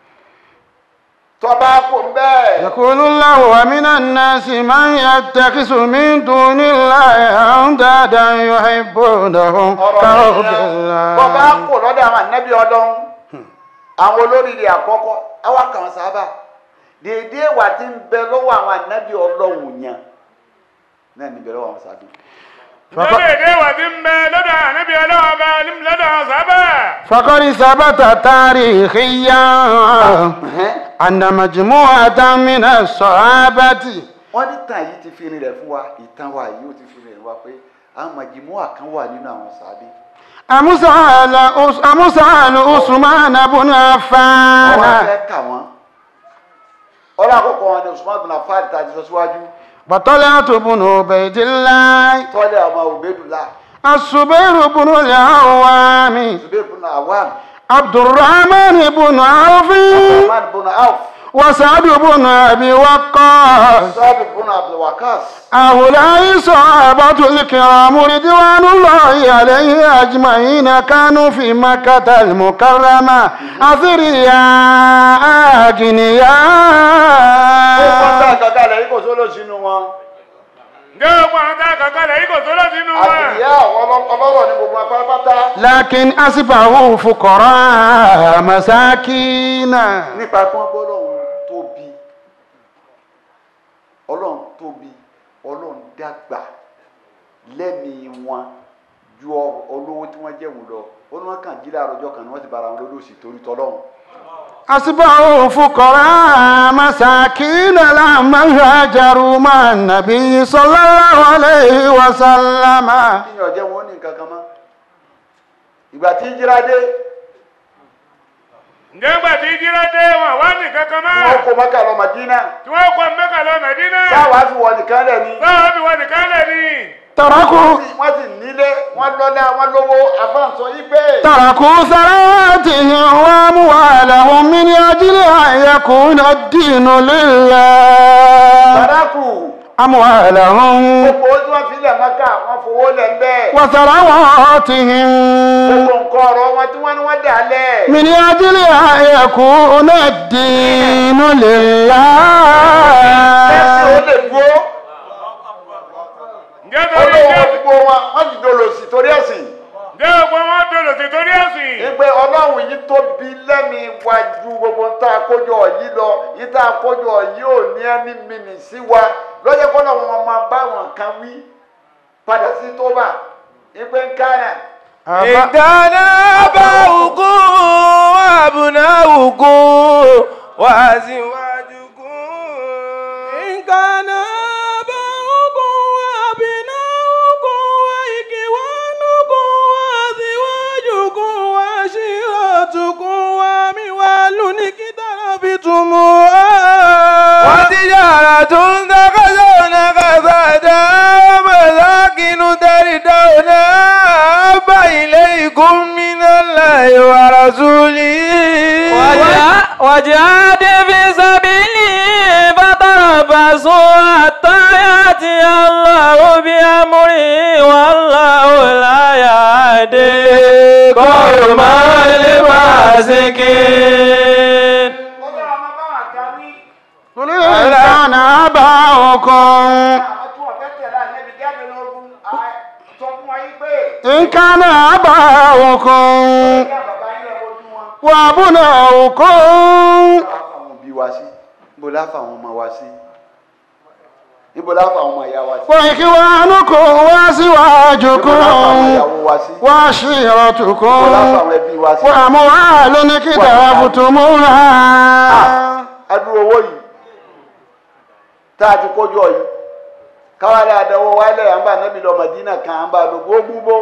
tọba kò ń bẹ́ẹ̀. يقول الله ومن الناس من yattakhisu min dunillahi andadan yuhibbunahum ọ̀rọ̀ kahubbillah. nìyẹn bọ́ bá kò lọ́dọ̀ àwọn ànábì ọlọ́run àwọn olóríire àkọ́kọ́ àwa kàn sábà dèédé wà tí ń bẹ lọ́wọ́ àwọn ànábì ọlọ́run yẹn náà níbẹ̀ lọ́wọ́ àwọn sábà. lórí èdè wà tí ń bẹ lọ́dọ̀ ànábì ọlọ́wọ́ bá lọ́dọ̀ àwọn sábà. فقد ثبت تاريخيا أن مجموعة من الصحابة wọ́n ní tàn yìí ti fi rin rẹ̀ fún wa ìtàn wa yìí ó ti fi rin rẹ̀ fún wa pé àwọn màjìmọ́ kan wà nínú àwọn sábà. أمثال أس- أمثال عثمان بن wọ́n عفان fẹ́ kà wọ́n. ọlọ́ àkọ́kọ́ wọn ni Usman bin Affan ta ti sọ síwájú وطلحة بن عبيد الله tọ́lẹ̀ ọmọ Ubaydullah الزبير بن العوام Zubair bin Awam عبد الرحمن بن عوف Rahman bin Auf وسعد بن أبي وقاص Sabi bin Abdul Waqas هؤلاء صحابة الكرام رضوان الله عليه أجمعين كانوا في مكة المكرمة أثرياء ó kọ́ tá أغنياء àgàgà rẹ̀ yìí kò sólò sínú wọn ǹjẹ́ gbogbo àwọn tá a kàn kalẹ̀ yìí kò tó lọ sínú wọn. àbíyá ọlọ́rọ̀ ní gbogbo apárápátá لكن أصبحوا فقراء مساكين nípa pé wọ́n gbọ́dọ̀ tóbi tóbi ọlọ́run dàgbà lẹ́mìí wọn ju ọ- olówó tí wọ́n jẹ́ wù lọ ó ní wọ́n kàn jí láàárọ̀ ọjọ́ kan ni wọ́n ti bára wọn lólóòsì torí tọ́lọ́run أصبحوا فقراء مساكين لما هاجروا مع النبي صلى الله عليه وسلم kíyàn jẹ́ wọn ó ní nǹkan kan mọ́ ìgbà tí jíra dé ǹjẹ́ ńgbà tí jíra dé wọn wá ní kankan mọ́ wọ́n kó mọ́kà lọ Mádínà tí wọ́n kọ́ mẹ́kà lọ mẹ́dínà táwa fi wọ nìkan lẹ̀ ni báwa bí wọn nìkan lẹ̀ ní. تركوا wọ́n sì nílé wọ́n lọ́lá wọ́n lówó afáǹsọ yí pé تركوا ثرواتهم وأموالهم من أجل أن يكون الدين لله sàdákù أموالهم gbogbo tí wọ́n fi lẹ̀ mọ́kà wọ́n fowó lẹ̀ ń bẹ́ẹ̀ وثرواتهم gbogbo nǹkan ọ̀rọ̀ wọn tí wọ́n ní wọ́n dà lẹ̀ من أجل أن يكون الدين ẹ̀sìn ó لله lè dúró ǹjẹ́ torí olówó ǹjẹ́ gbogbo wọn wọ́n sì dolo sí torí ẹ̀sìn ǹjẹ́ gbogbo wọn dòdò sí torí ẹ̀sìn. ìgbẹ́ ọlọ́run yìí tóbi lẹ́mi wájú gbogbo ń tá a kójọ yìí lọ yìí tá a kójọ yìí ò ní ẹni mìíní sí wa lọ́jọ́ kọ́ lọ́wọ́ wọn máa bá wọn kan wí padà sí tóbà ìgbẹ́ ń kánà إن كان آباؤكم وأبناؤكم وأزواجكم إن كان آباؤكم وأبناؤكم وإخوانكم وأزواجكم وعشيرتكم وأموال اقترفتموها وتجارة تخشون كسادها ومساكن تردونها أحب إليكم من الله ورسوله وجا- وجاهد في سبيله فتربصوا حتى يأتي الله بأمره والله لا يهدي قوم الفاسقين قل إن كان آباؤكم إن كان آباؤكم وأبناؤكم àwọn òbí wa sí níbo la fa àwọn ọmọ wa sí níbo la fa àwọn ọmọ ìyá wa sí وإخوانكم níbo la fa àwọn وأزواجكم ìyàwó wa sí níbo la fa وعشيرتكم àwọn ẹbí wa sí. وأموال اقترفتموها adúrò owó yìí tá a ti kójọ yìí káwálé àdánwò wálẹ̀ à ń bá nábì lọ Mádínà kan à ń bá lọ gbogbo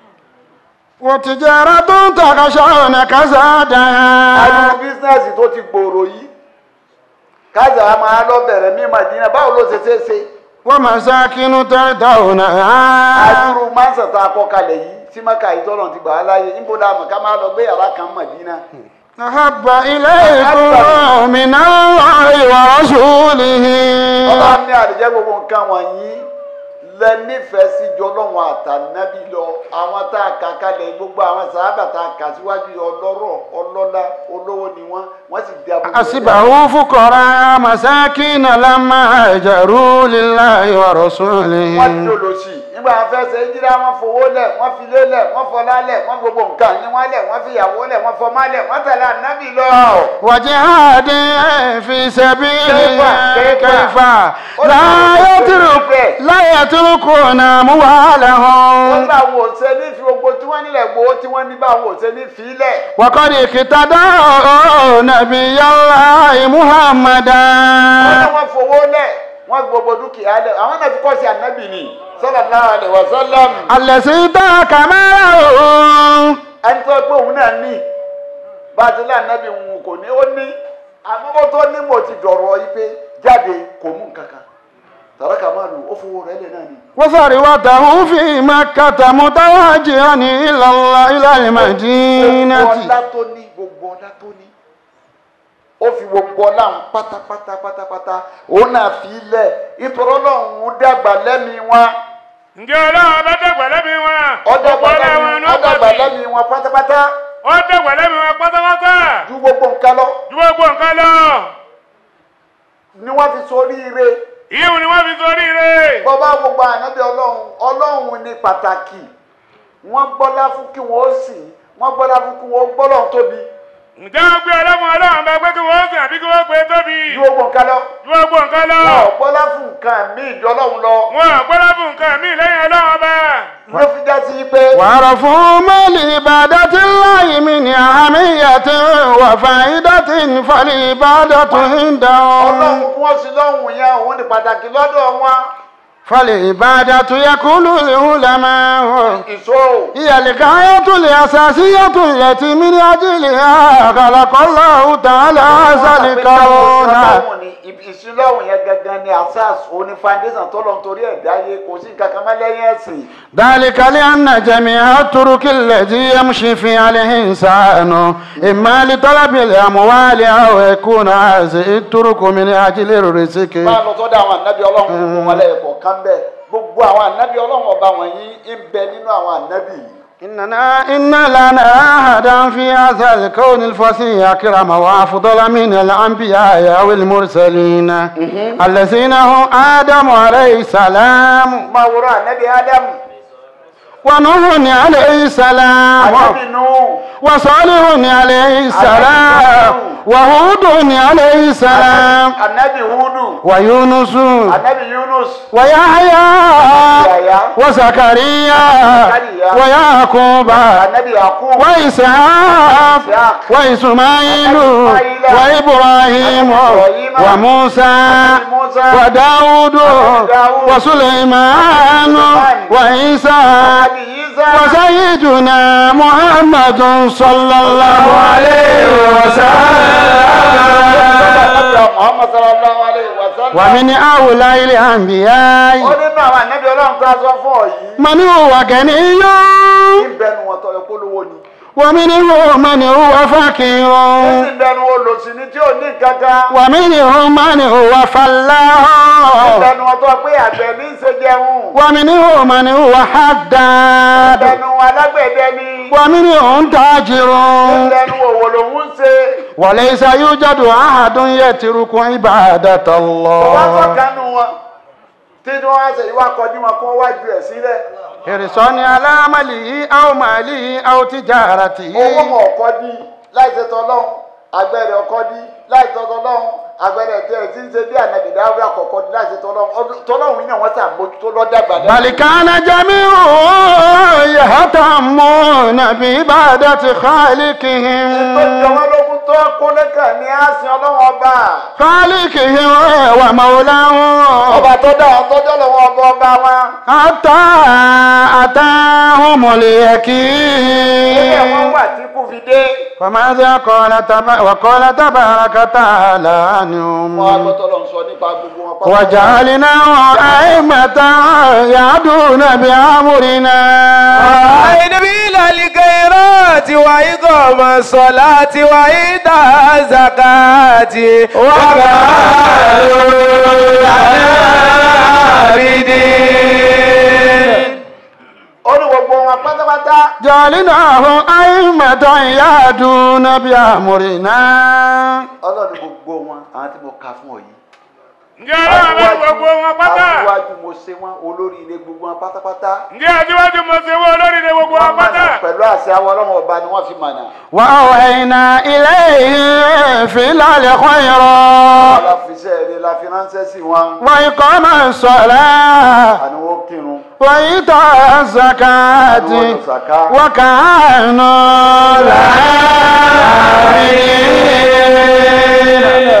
وتجارة تخشون كسادها adúrò bísínẹ́sì tó ti gbòòrò yìí kájà á máa lọ bẹ̀rẹ̀ ní Mádínà báwo ló ṣe ṣe é ṣe ومساكن ترضونها adúrò mánsà tá a kọ́ kalẹ̀ yìí tí maka yìí tọ́lọ̀ ti gbà á láyé níbo la mọ̀ ká máa lọ gbé yàrá kan Mádínà أحب إليكم من الله ورسوله ọlọ́run ní àdìjẹ́ gbogbo nǹkan wọ̀nyí lẹ nífẹ̀ẹ́ sí jọlọ́wọ́n àtànábì lọ àwọn tá a kà kalẹ̀ gbogbo àwọn sàábà tá a kà síwájú yìí ọlọ́rọ̀ ọlọ́lá olówó ni wọ́n wọ́n sì di abúlé. أصبحوا فقراء مساكين لما هاجروا لله ورسوله wọ́n ti dòdò sí i nígbà wọn fẹ́ ṣe jíra wọn fowó lẹ̀ wọ́n fi lé lẹ̀ wọ́n fọlá lẹ̀ wọ́n gbogbo nǹkan ní wọ́n lẹ̀ wọ́n fi ìyàwó lẹ̀ wọ́n fọmá lẹ̀ wọ́n tẹ̀lé ànábì lọ. وجهاد في سبيله كيف- كيف؟ كيف لا يترك لا يتركون wọ́n أموالهم gbà wò ṣe ní fi gbogbo tí wọ́n nílẹ̀ gbowó tí wọ́n ní bá wò ṣe ní fi lẹ̀. وقد اقتدوا نبي الله محمدا wọ́n ní wọ́n fowó lẹ̀ wọ́n gbogbo dúkìá lẹ̀ àwọn náà fi kọ́ sí ànábì ni sallallahu alaihi wasallam. الذي ذاك ماله ẹni tó pé òun náà ní bá a ti lé ànábì òun kò ní ó ní àmọ́ tó ní mo ti dọ̀rọ̀ yìí pé jáde kò mú nǹkan kan tàràkà máa lò ó fowó rẹ̀ lẹ̀ náà ni. وثروته في مكة متوجها إلى الله إلى gbogbo المدينة ọlá tó ní gbogbo ọlá tó ní ó fi gbogbo ọlá ń pátápátá pátápátá òun náà fi lẹ̀ ìtòrọ́ ọlọ́run dàgbà lẹ́mìí wọn ǹjẹ́ ọlọ́run bá dàgbà lẹ́mí wọn. ọdàgbà Gbogbo ọlá wọn lẹ́mìí ni ó pọ̀ ọdàgbà sí. lẹ́mìí wọn pátápátá ó dàgbà lẹ́mí wọn pátápátá. ju gbogbo nǹkan lọ ju gbogbo nǹkan lọ. ni wọ́n fi sórí ire ìyíwò ni wọ́n fi sórí rẹ̀. bọ́bá gbogbo ànábì ọlọ́run ọlọ́run ní pàtàkì wọ́n gbọ́lá fún kí wọ́n sìn wọ́n gbọ́lá fún kí wọ́n gbọ́lọ̀ tóbi ǹjẹ́ wọ́n gbé ọlọ́run ọlọ́run bá pé kí wọ́n sìn àbí kí wọ́n gbé tóbi. ju gbogbo nǹkan lọ ju gbogbo nǹkan lọ. wọn ò gbọ́lá fún nǹkan míì jọ ọlọ́run lọ wọn àgbọ́dọ̀ fún nǹkan mí lẹ́yìn ọlọ́run ọba. ló fi já sí pé وعرفوا ما لعبادة الله من أهمية وفائدة فالعبادة ọlọ́run عندهم kí wọ́n sí lọ́hùn yẹn òun ní pàtàkì lọ́dọ̀ wọn فالعبادة يقول العلماء ìṣòro هي الغاية الأساسية التي من أجلها خلق الله تعالى هذا الكون ìṣúlọ́hùn yẹn gangan ni asas òní foundation tó lọ nítorí ẹ̀dá yé kò sí nǹkan kan mọ́ lẹ́yìn ẹ̀sìn ذلك لأن جميع الطرق التي يمشي فيها الإنسان إما لطلب الأموال أو يكون هذه الطرق من أجل الرزق máa lọ sọ́dọ̀ àwọn ànábì ọlọ́run gbogbo wọn lẹ́yìn kọ̀ọ̀kan bẹ́ẹ̀ gbogbo àwọn ànábì ọlọ́run ọba wọ̀nyí ń bẹ nínú àwọn ànábì yìí إننا إن لنا أحدا في هذا الكون الفصيح أكرم وأفضل من الأنبياء والمرسلين الذين هم آدم عليه السلام máa wúrọ̀ ànábì ádámù ونوح عليه السلام ànábì nù وصالح عليه السلام وهود عليه السلام ànábì húdù ويونس ànábì yunus ويحيى yàyà وزكريا ويعقوب ànábì yakub وإسحاق وإسماعيل وإبراهيم وموسى وداود وسليمان وعيسى ànábì yíṣà وسيدنا محمد صلى الله عليه وسلم muhammad sallallahu alayhi wa sallam ومن أولى ó الأنبياء nínú àwọn ànábì ọlọ́run tó a sọ fún ọ yìí من هو غني ń bẹnu wọn tọyọ polówó ni ومنهم من هو فقير ń bẹnu olòṣì ni tí ò ní kankan ومنهم من هو ń فلاح bẹnu wọn tó pé àgbẹ̀ ní í ṣe jẹun ومنهم من هو حداد bẹnu alágbẹ̀dẹ ni ومنهم تاجر ń bẹnu òwò lòún ń ṣe وليس يوجد أحد يترك عبادة wọ́n الله tọ́kanu wọn tí wọ́n á ṣe ìwà kọjú wọn kó wájú ẹ̀ sílẹ̀ حرصا على ماله أو ماله أو تجارته owó wọn ọkọ dí láì ṣe tọlọ́hún agbẹ́rẹ́ ọkọ dí láì ṣe tọlọ́hún agbẹ́rẹ́ tẹ̀ tí ń ṣe bí ànàbì dáwọ́ àkọ́kọ́ dí láì ṣe tọlọ́hún ọdún- tọlọ́hún yìí náà wọ́n ṣàmójútó lọ́dàgbà بل كان جميعهم يهتمون بعبادة tó jẹ خالقهم wọ́n lógún tó kólẹ́kà ní àsìn ọlọ́wọ́n ọba خالقهم ومولاهم ọba tó dá àwọn tọ́jọ́ lọ́wọ́ ọba ọba wọn حتى أتاهم ilé wọn اليقين wà tí kò fi dé وماذا قال تبا وقال تبارك تعالى wọn عنهم agbọ́tọ̀ lọ sọ nípa gbogbo wọn pápá. وجعلناهم أئمة يهدون بأمرنا عين بلا الخيرات وإقام الصلاة وإيتاء الزكاة وكانوا عابدين ó ní gbogbo wọn pátápátá جعلناهم أئمة يهدون بأمرنا ọlọ́run gbogbo wọn àwọn tí mo kà fún ọ yìí. ǹjẹ́ ọlọ́run bá gbogbo wọn pátá. aṣíwájú mo ṣe wọn olórí ilé gbogbo wọn pátápátá. ǹjẹ́ àtiwájú mo ṣe wọ́n olórí ni gbogbo wọn wọ́n pátá. mọ̀nà pẹ̀lú àṣẹ àwọn ọlọ́run ọba ni wọ́n fi mọ̀nà. وأوحينا إليه فعل الخيرات la fi iṣẹ́ rere la fi ránṣẹ́ sí wọn. وإقام الصلاة àni wọ́n kírun. وإيتاء الزكاة وكانوا عابدين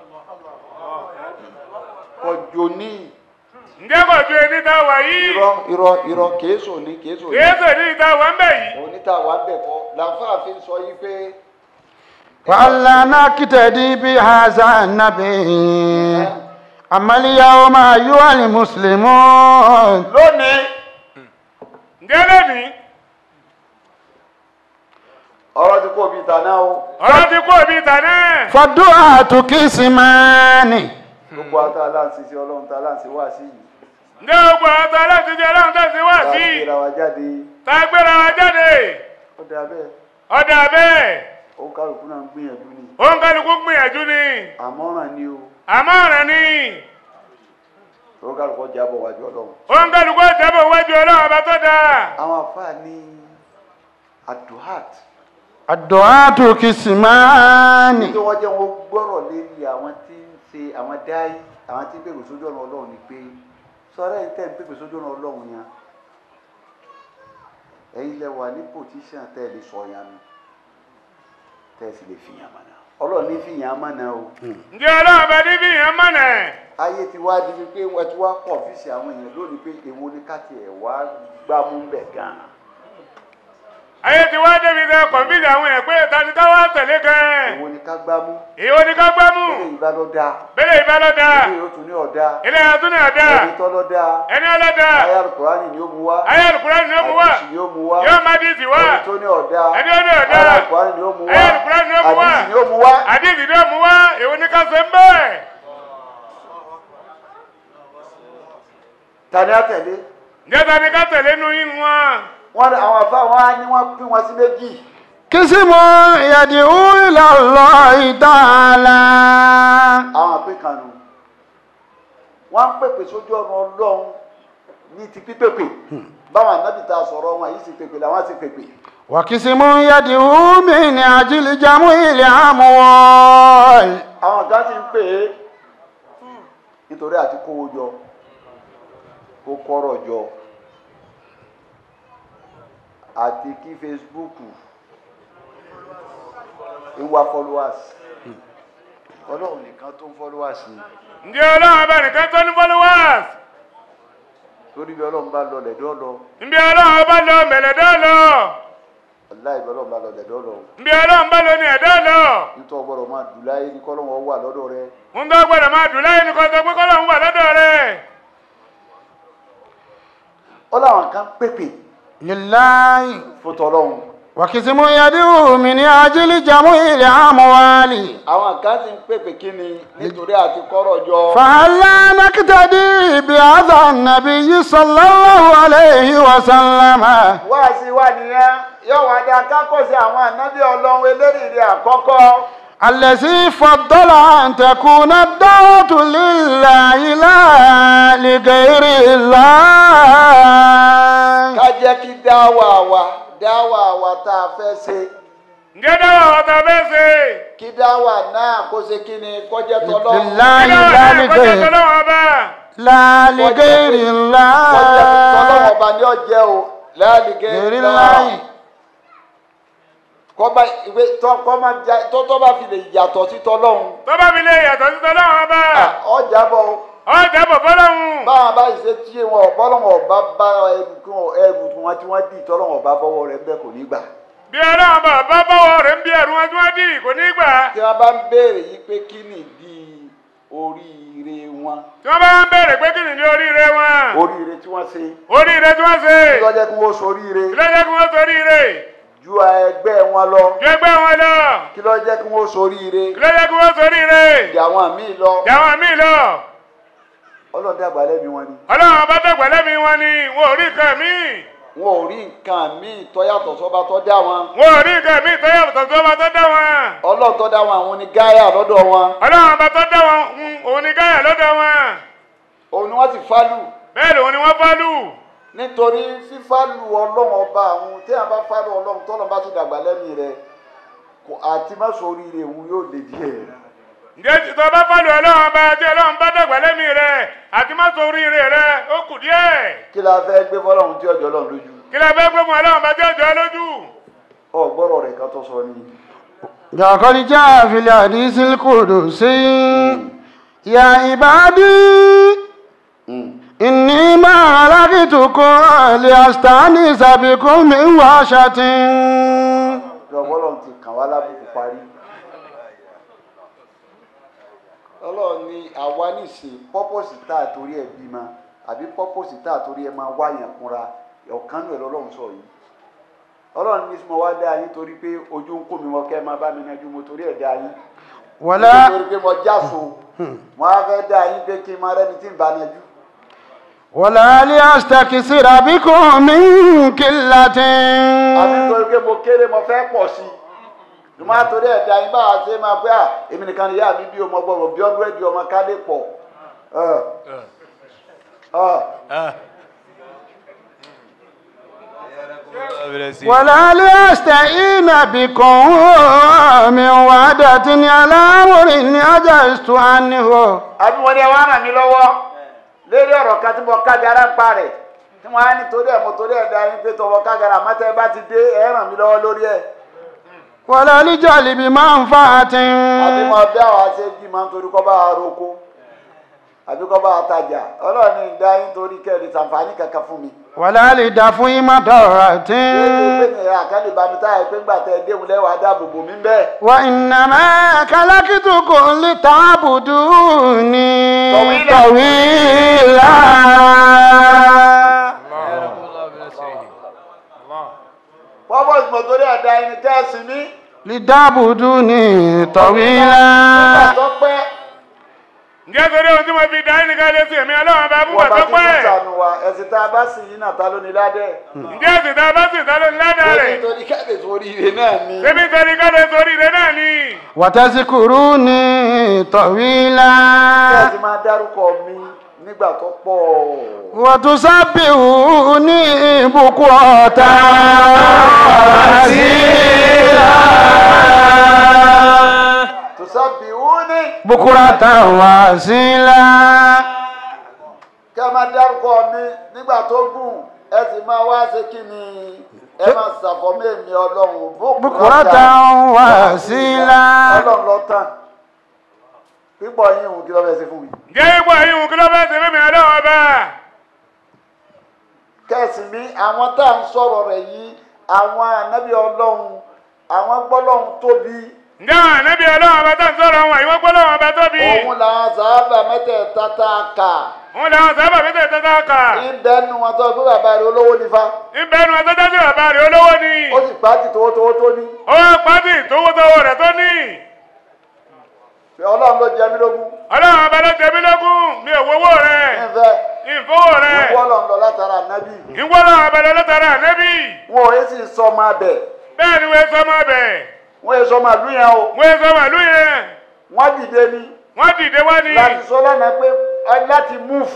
kọjọ ní ǹjẹ́ kò ju ẹni tá a wà yìí. irọ́ irọ́ irọ́ kèésò ní kèésò ní. kìí ṣe ní ìta wà ń bẹ̀ yìí. oníta wà bẹ̀ kọ́ làǹfààfin sọ yìí pé وألا نقتدي بهذا النبي أما اليوم أيها المسلمون lónìí ǹjẹ́ lónìí ọ̀rọ̀ ti kó bíi tàná o. ọ̀rọ̀ ti kó ibi ìta náà. فالدعاة قسمان gbogbo ata aláǹsí sí ọlọ́run tá aláǹsí wá sí yìí. ǹjẹ́ gbogbo àwọn tó aláṣẹ jẹ́ ọlọ́run tó ṣe wá tá a sí. gbéra wa jáde tá a gbéra wa jáde. ó dáa bẹ́ẹ̀ ọ̀dà bẹ́ẹ̀ ó kálukú náà ń gbìyànjú ni òun kálukú gbìyànjú ni. àmọ́ràn ni o àmọ́ ọ̀rẹ́ ni. ó kálukú jábọ̀ wájú ọlọ́run. òun kálukú jábọ̀ wájú ọlọ́run ọba tó dáa. àwọn àfáà ní aduhat الدعاة كسمان tí wọ́n jẹ́ wọn gbọ́rọ̀ lérí àwọn tí ń ṣe àwọn dáì àwọn tí ń pèpè sójú ọ̀nà ọlọ́run ni pé sọ́rọ́ ẹ̀ ń tẹ́ ń pèpè sójú ọ̀nà ọlọ́run yẹn ẹ̀yin lẹ wà ní pòtíṣàn tẹ́ ẹ lè sọ yẹn nù tẹ́ ẹ sì lè fìyàn mọ̀nà ọlọ́run ní fìyàn mọ̀nà o ǹjẹ́ ọlọ́run bá ní fìyàn mọ̀nà ayé ti wá di pé wọ́n ti wá kọ̀ ọ́fíìsì àwọn èèyàn lónìí pé èwo ni ká tiẹ̀ wá gbámú bẹ̀ gan-an ayé ti wá débi sẹ kọ̀ǹfìsì àwọn èèyàn pé ta ni ká wá tẹ̀lé gan èwo ni ká gbámú èwo ni ká gbámú bẹ́ẹ̀ ìbá lọ dáa bẹ́lẹ̀ ìbá lọ́dà ilé yóò tún ní ọ̀dá ilé ẹ̀tún ní ọ̀dà ẹni tọ́ lọ dáa ẹni ọlọ́dà ayé alukùránì ni ó mu wá ayé alukùránì ni ó mú wá àdìsí ni ó mu wá yóò má dìísì wá ẹni tó ní ọ̀dá ẹni ó ní ọ̀dà ayé alukùránì ni ó mu wá ayé alukùránì ni ó mú wá àdìsí ni ó mu wá àdìsí ni ó mú wá èwo ni ká ṣe ń bẹ́ẹ̀ tani àtẹ̀lé ǹjẹ́ ta ni ká tẹ̀lé nu yín wọn wọn ní àwọn afá wọn á ní wọn pín wọn sí méjì قسم يدعو إلى الله تعالى àwọn àpín kan nù wọn ń pèpè sójú ọ̀nà ọlọ́run ní ti pípèpè báwọn ànábì ta sọ̀rọ̀ wọn yìí sì pèpè làwọn sì pèpè وقسم يدعو من أجل جمع الأموال àwọn kan ti ń pè é nítorí àti kówó jọ kó kọ́rọ̀ jọ àti kí Facebook ń wá followers ọlọ́run nìkan tó ń followers ni ǹjẹ́ ọlọ́run bá nìkan tó ní followers torí bí ọlọ́run bá lọ lẹ̀dọ́ lọ ǹbí ọlọ́run bá lọ mẹ̀lẹ́dọ́ lọ ọ̀láì bí ọlọ́run bá lọ lẹ̀dọ́ lọ ǹbí ọlọ́run bá lọ ní ẹ̀dọ́ lọ nítorí ọgbọ́dọ̀ máa dùn láyé ní kọ́lọ́wọ́ wà lọ́dọ̀ rẹ ń tó gbọ́dọ̀ máa dùn láyé nìkan tó pé kọ́lọ́run wà lọ́dọ̀ rẹ̀ ó láwọn kan pèpè لله fún tọlọ́run وقسم يدعو من أجل جمع الأموال àwọn kan ti ń pèpè kí ni nítorí àti kọ́rọ̀ jọ فهلا نقتدي بهذا النبي صلى الله عليه وسلم wá sí wá nìyẹn yóò wá dá kákọ́sí àwọn ànábì ọlọ́run elérìírí àkọ́kọ́ الذي فضل أن تكون الدعوة لله لا لغير الله ká jẹ́ kí dáwà wa dáwà wa tá a fẹ́ ṣe ǹjẹ́ dáwà wa ta fẹ́ ṣe kí dáwà náà kó ṣe kí ni kó jẹ́ tọlọ́run لله dáwà لا náà kọjá لغير tọ́lọ́wọ́ ọba لا لغير kó jẹ́ tọlọ́run الله ọba ní ọ̀jẹ́ o láàlìgẹ́ غير ńlá الله kọ́ba ìwé tọ́kọ́má tọ́tọ́ bá fi lè yàtọ̀ sí tọlọ́run tó bá fi lè yàtọ̀ sí tọ́lọ́wọ́ ọba ọjà bọ̀ ọjà bọ̀ fọlọ́hún báwọn bá ṣe tí wọn ọ̀pọ̀lọ́wọ́ ọba bá ẹrù kí wọn ẹrù wọn tí wọ́n dì tọ́lọ́wọ́ ọba bọ́wọ́ rẹ̀ bẹ́ẹ̀ kò ní gbà. bí ọlọ́run bá bá bọ́wọ́ rẹ̀ ń bí ẹ̀rù wọn tí wọ́n dì kò ní gbà tí wọ́n bá ń béèrè yìí pé kí nìdí oríire wọn tí wọ́n bá ń béèrè pé kí nìdí oríire wọn oríire tí wọ́n ṣe oríire tí wọ́n ṣe kí lọ́jọ́ kí wọ́n soríire lọ́jọ́ kí wọ́n soríire ju ẹgbẹ́ wọn lọ ju ẹgbẹ́ wọn lọ kí lọ́jọ́ kí wọ́n soríire lọ́jọ́ kí wọ́n soríire ìjà wọn míì lọ jàwọn míì lọ ọlọ́dẹ àgbàlẹ́ mi wọn ni ọlọ́run bá dọ̀gbẹ́ lẹ́mìí wọn ni wọn ò rí nǹkan míì wọn ò rí nǹkan míì tó yàtọ̀ sọ́ba tó dá wọn wọn ò rí nǹkan míì tó yàtọ̀ tó bá tó dá wọn ọlọ́run tó dá wọn àwọn ni gáyà lọ́dọ̀ wọn ọlọ́run bá tó dá wọn ń òun ni gáyà lọ́dọ̀ wọn òun ni wọ́n ti fálù bẹ́ẹ̀ lòun ni wọ́n fálù nítorí fífálù ọlọ́run ọba àwọn tí a bá fálù ọlọ́run tọ́lọ́ bá ti dàgbà lẹ́mìí rẹ kò àti má soríire òun yóò lè díẹ̀ ǹjẹ́ tó bá fálù ọlọ́run bá tí ọlọ́run bá dọ̀gbẹ́ lẹ́mìí rẹ àti má soríire rẹ ó kù díẹ̀ kí la fẹ́ gbé fọlọ́run tí ọjọ́ lọ́run lójú kí la fẹ́ gbé fún ọlọ́run bá tí ọjọ́ lójú ọgbọ́rọ̀ rẹ̀ kan tó sọ ni لقد جاء في الحديث القدسي يا عبادي إني ما خلقتكم لأستأنس بكم من وحشة ọgbọ́rọ̀ ti kàn wá lábùkù parí ọlọ́run ní àwa nìsín pọ́pọ́sì tá a torí ẹ̀ bímọ àbí pọ́pọ́sì tá a torí ẹ̀ máa wáyàn kúnra ọ̀kan nù ẹ̀ lọ́lọ́run sọ yìí ọlọ́run ní mo wá dá yín torí pé ojú ń kó mi wọ́n kẹ́ ẹ máa bá mi nájú mo torí ẹ̀ dá yín ولا torí pé mo jáso mo á fẹ́ dá yín pé kí n máa rẹ́ni tí ń bá nájú ولا لأستكثر بكم من قلة àbí torí pé mo kéré mo fẹ́ pọ̀ sí i mo á torí ẹ̀ dá yín bá a ṣe máa pé à èmi nìkan ni ìyá mi bí ọmọ gbọ́dọ̀ bí ọdún ẹ̀dì ọmọ ká lè pọ̀ ẹ̀ ẹ̀ ولا لأستعين بكم من وعدة على أمر عجزت عنه àbí wọn ní ẹ wá ràn mí lọ́wọ́ lérí ọ̀rọ̀ kan tí mo kágara ń pa rẹ̀ tí wọ́n á ní torí ẹ̀ mo torí ẹ̀ dá yín pé tọwọ́ kágara àmọ́tẹ́ ẹ bá ti dé ẹ ràn mí lọ́wọ́ lórí ẹ̀. ولا لجلب منفعة àbí mo bí àwọn àṣẹ bí máa ń torí kọ́ bá a roko àbí kọ́ bá a tajà ọlọ́run ní ìdá yín torí kẹ́rì sàǹfààní kankan fún mi. ولا لدفع مضرة ṣé ìgbé yẹn àkàlè bá mi táyà pé ńgbà tẹ déhùn lẹ́wàá dáàbò bò mí bẹ́ẹ̀. وإنما خلقتكم لتعبدوني طويلا. طويلا pọ́pọ́ ìgbọ̀n torí ẹ̀dá ẹni kẹ́ẹ̀sì mi. لتعبدوني nígbà طويلا tó pẹ́ ǹjẹ́ torí ohun tí mo fi dá ẹnìkan lé sí èmi ọlọ́run bá fún wọ́n bá pàtó ti pẹ́ tún sànù wa ẹ̀sìn tá a bá sì yín náà ta ló ní ládẹ́. ǹjẹ́ ẹ̀sìn tá a bá sì tá ló ní ládàá rẹ̀ nítorí kẹ́ẹ̀dẹ̀ sórí ire náà ni. ṣébí torí kọ́lé sórí rẹ̀ náà ni وتذكروني طويلا kẹ́ẹ̀sì máa dárúkọ mi nígbà tó pọ̀. وتسبحوني بكرة وأصيلا tùsàbíwúni بكرة وأصيلا kẹ́ ẹ máa dárúkọ mi nígbà tó gùn ẹ sì máa wá ṣe kí ni ẹ máa ṣàfọ̀mọ́ èmi ọlọ́run بكرة وأصيلا ọlọ́run lọ tán pípọ̀ yín òun kí ló fẹ́ ṣe fún mi. ǹjẹ́ ipò yìí kí ló fẹ́ ṣe fẹ́mi ọlọ́run bá kẹ́sì mi àwọn tá à ń sọ̀rọ̀ rẹ̀ yìí àwọn ànábì ọlọ́run àwọn gbọ́lọ́run tóbi ǹjẹ́ àwọn ànábì ọlọ́run bá tó ń sọ̀rọ̀ wọn ìwọ́n gbọ́ lọ́wọ́ bá tóbi òun làwọn sàábà mẹ́tẹ̀ẹ̀ta tá a kà òun làwọn sábà fi tẹ̀ tẹ́tà kà ibẹ̀ nu wọn tó gbé bàbá rẹ̀ olówó nífa ìbẹ̀rù àtọ́jọ́ sí bàbá rẹ̀ olówó ni ó sì pàtì towótowó tó ní ó pàtì tówótówó rẹ̀ tó ní pé ọlọ́run ló jẹ mí lógún ọlọ́run ọba ló jẹ mí lógún mi ò wọ́wọ́ rẹ̀ nífẹ̀ ìfowó rẹ̀ ìwọ ọlọ́run lọ látara ànábì ìwọ́lọ́ ọba lọ lọ́tara ànẹ́bí wọn ò yé sì sọ máa bẹ̀ bẹ́ẹ̀ ni wọ́n sọ máa bẹ̀ wọn yé sọ máa lú yẹn o wọ́n sọ màlú yẹn wọn dìde ni wọ́n dìde wá ní láti sọ lánàá pé ẹ láti move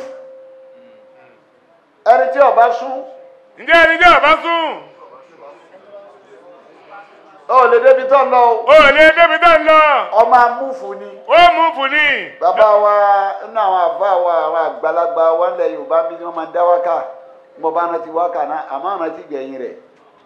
ẹni tí ọba sún ǹjẹ́ ẹni jẹ́ ọba sùn ó lè débi tó ń lọ o ó lè débi tó ń lọ ọmọ amúfù ni. ó mú fúni bàbá wa nínú àwọn àbá wa àwọn àgbàlagbà wa ńlẹ̀ yorùbá bí wọ́n máa ń dá wákà mo bá rántí wákà náà àmọ́ rántí gbẹ̀yìn rẹ̀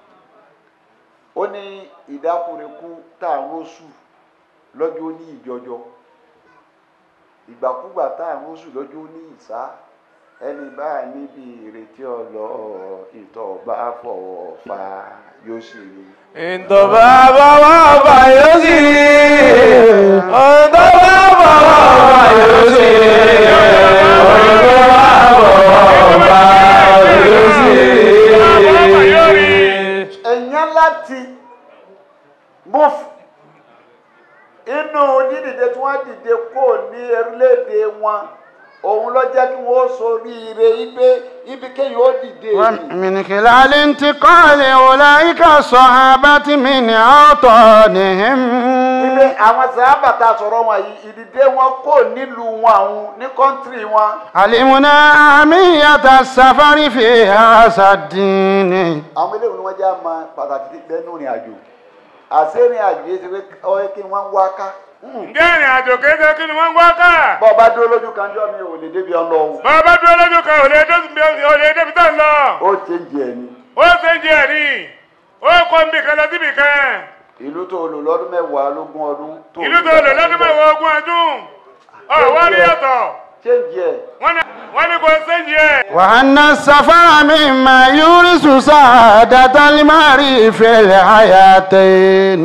ó ní ìdákùnrinkú tá à ń rọ́ṣù lọ́jọ́ ní ìjọjọ ìgbàkúgbà tá à ń rọ́ṣù lọ́jọ́ ní ìsá ẹni bá níbi ìrètí ọlọ ìtọ̀ bá fọwọ́ fa yóò ṣe rí. Ìtọ̀bá bàbá ọba yóò sì rí. Ìtọ̀bá bàbá ọba yóò sì rí. Ìtọ̀bá bàbá ọba yóò sì rí. èèyàn láti move inú dídìde tí wọ́n dìde kó ní orílẹ̀-èdè wọn òun ló jẹ́ kí wọ́n soríire ibi ibi kéèyàn ó dìde ومن خلال انتقال أولئك الصحابة من أوطانهم ibi àwọn sábà tá a sọ̀rọ̀ wọn yìí ìdìde wọn kò nílùú wọn àwọn ní kọ́ńtírì wọn علمنا أهمية السفر في هذا الدين àwọn eléyìí ni wọ́n jẹ́ àmọ́ pàtàkì ti bẹ́ẹ̀ nù rìn àjò àṣé rìn àjò yìí ti pé ọ̀rẹ́ kí wọ́n wá ká ǹjẹ́ ìrìn àjò kéde kí ni wọ́n ń wá ká bọ́ọ̀ bá dúró lójú kan jọ́ mi ò lè débi ọlọ́run bàbá dúró lójú kan ò lè dé- ò lè débi tó ń lọ ó ṣe ń jẹ ni. ó ṣe ń jẹ ẹ̀rí ó kó ń bì kan lọ síbì kan ìlú tó lò lọ́dún mẹ́wàá lógún ọdún tó ìlú tó lò lọ́dún mẹ́wàá ogún ọdún ọ̀wá rí yàtọ̀ ṣé ń jẹ wọ́n ní wọ́n ní kò ṣe ń jẹ وأن السفر مما يورث سعادة المرء في الحياتين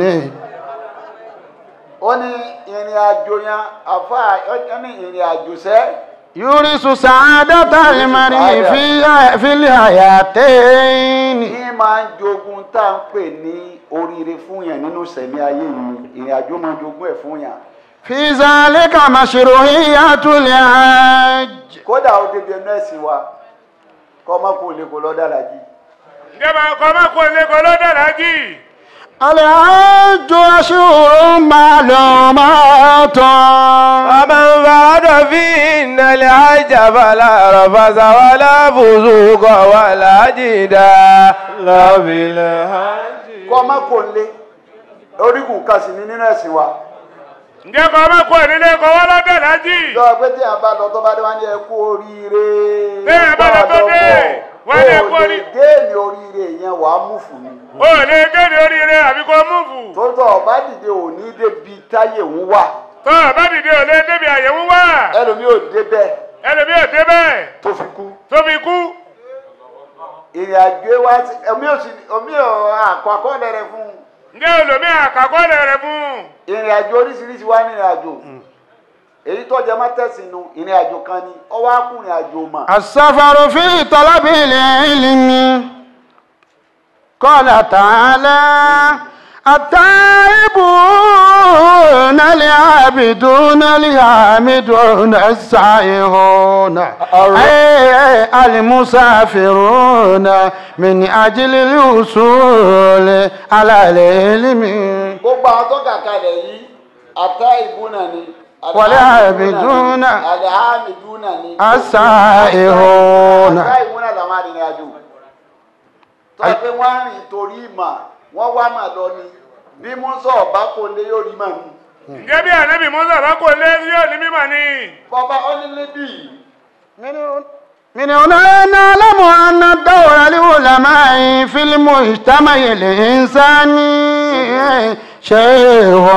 ó ní ìrìn àjò yẹn àfa ó ní ìrìn àjò sẹ́ يورث سعادة المرء في في الحياتين ní máa ń jogun tá à ń pè ní oríire fún yàn nínú sẹ̀mí ayé yìí ìrìn àjò máa ń jogún ẹ̀ fún yàn في ذلك مشروعية الحج kódà ó débi ẹnu ẹ̀sìn wa kọ́ ọmọ kò lè kó lọ dára jí ìjọba ọkọ̀ má kó lè kó lọ́dọ̀ lájì الحج أشهر معلومات Bàbá ń bá فإن الحج فلا رفث ولا فسوق ولا جدال في الحج kọ́ má kò lé orígun kan sì ní nínú ẹ̀sìn wa ǹjẹ́ kọ́ ọmọ kú nílé kọ́ wọ́n lọ́dọ̀ lájì. lọ pé tí a bá lọ tó bá dé wá ní ẹ kú oríire Téèyàn bá lọ tó dé, wá ní ẹ kú o lè orí- déènì oríire yẹn wàá mú fún mi o lè kéde oríire àbí kò múfù. tó tọ̀ ọ̀bá dìde òní débi táyé ń wà tó o bá dìde ò lè débi àyẹ̀wò wá. ẹlòmíì ò débẹ̀ ẹlòmí ò débẹ̀ tó fi kú tó fi kú. ìrìn àjò wa ti omi ò sì omi ò àkọ àkọọ́lẹ̀ rẹ fún un ǹjẹ́ olómi àkàkọ́lẹ̀ rẹ̀ fún un. ìrìn àjò oríṣiríṣi wá ní ìrìn àjò èyí tó jẹ má tẹ̀sínú ìrìn àjò kan ni ọwọ́ á kú ìrìn àjò mà السفر في طلب العلم قال تعالى التائبون العابدون الحامدون السائحون أي المسافرون من أجل الوصول على العلم gbogbo àwọn tó kàkalẹ̀ yìí ata ìbúnà ni Wàlẹ́ àbìdúnà. àlẹ́ àmìdúnà ni السائحون ata ìbúnà làwọn arìnrìn àjò tó yẹ pé wọ́n á rìn torí ìmà wọ́n wá mà lọ ni bí musa ọba kò lé yóò rí mà ní. ǹjẹ́ bí ànábì Mùsá bá kò lé yóò ní mímọ̀ ni. bọ́ba ọ́nìlẹ́bì من هنا نعلم أن دور العلماء في المجتمع الإنساني شيء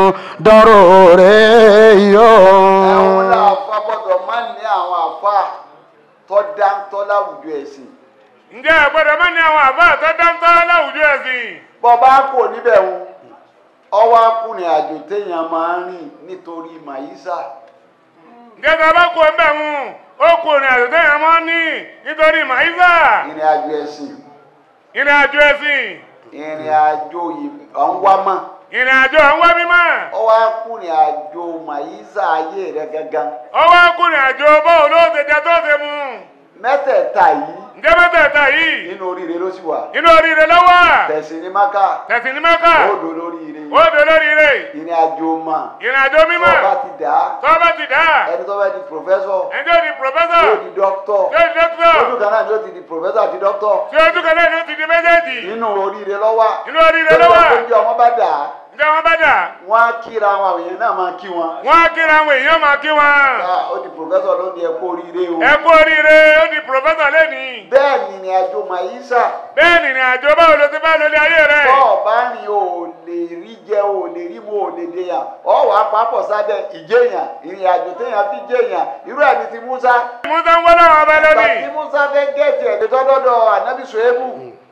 ضروري ẹ̀hún làáfà gbọ́dọ̀ má ní àwọn àfà tó dáńtọ́ láwùjọ ẹ̀sìn ǹjẹ́ àgbọ̀dọ̀ má ní àwọn àbá tó dáńtọ́ láwùjọ ẹ̀sìn. bọ́ba kò níbẹ̀ ń ọwọ́ akùnrin àjò téèyàn máa ń rìn nítorí màyísà ǹjẹ́ tó bá kó ẹgbẹ́ mu ó kò rìn àjò téèyàn mọ́ ní nítorí màísà. ìrìn àjò ẹ̀sìn ìrìn àjò ẹ̀sìn ìrìn àjò ọ̀nwámọ̀ ìrìn àjò àwọn wá mímọ́. ọwọ́ akùnrin àjò màyísà ayé rẹ̀ gangan ọwọ́ kùnrin àjò báwo ló ṣe jẹ tó ṣe mu. mẹ́tẹ̀ẹ̀ta yìí ǹjẹ́ mẹ́tẹ̀ẹ̀ta yìí nínú oríire ló sì wà inú oríire lọ́wọ́ tẹ̀sìn ní maka tẹ̀sìn ní mẹ́kà odò lóríire ó dé lóríire ìrìn àjò mà ìrìn àjò mímọ́ ọba ti dà á tó bá ti dá ẹni tó bá di pòfẹ́sọ̀ ẹjọ́ di pòfẹ́sọ̀ yóò di dókítọ̀ yóò di dókítọ̀ lójú kan náà ni ó ti di pòfẹ́sọ̀ àti dókítọ̀ tí ojú kan náà ni ó ti di méjèèjì nínú oríire lọ́wọ́ inú oríire lọ́wọ́ lójú ọmọ bá dà á ǹjẹ́ wọ́n bá dà wọ́n á kíra àwọn àwọn èèyàn náà máa kí wọn. wọ́n á kíra àwọn èèyàn máa kí wọn. Ah, ó di pòfẹ́sọ̀ lónìí ẹ kú oríire o. ẹ kú oríire ó di pòfẹ́sọ̀ lẹ́nìí. bẹ́ẹ̀ ni ìrìn àjò màyísà bẹ́ẹ̀ ni ìrìn àjò báwo ló ti bá lórí ayé rẹ̀. tó o bá rìn o ò lè rí jẹ o ò lè rí mu o ò lè dèyàn ọ wà á papọ̀ sábẹ́ ìjẹyàn ìrìn àjò téèyàn fi jẹyàn irú ẹni ti Musa. musa ń wọ́n láwọn ọba ìgbà lónìí. tí Musa fẹ́ gẹ̀ẹ́tì ẹ̀ lẹ́tọ́dọ́dọ̀ ànábì Ṣuaibu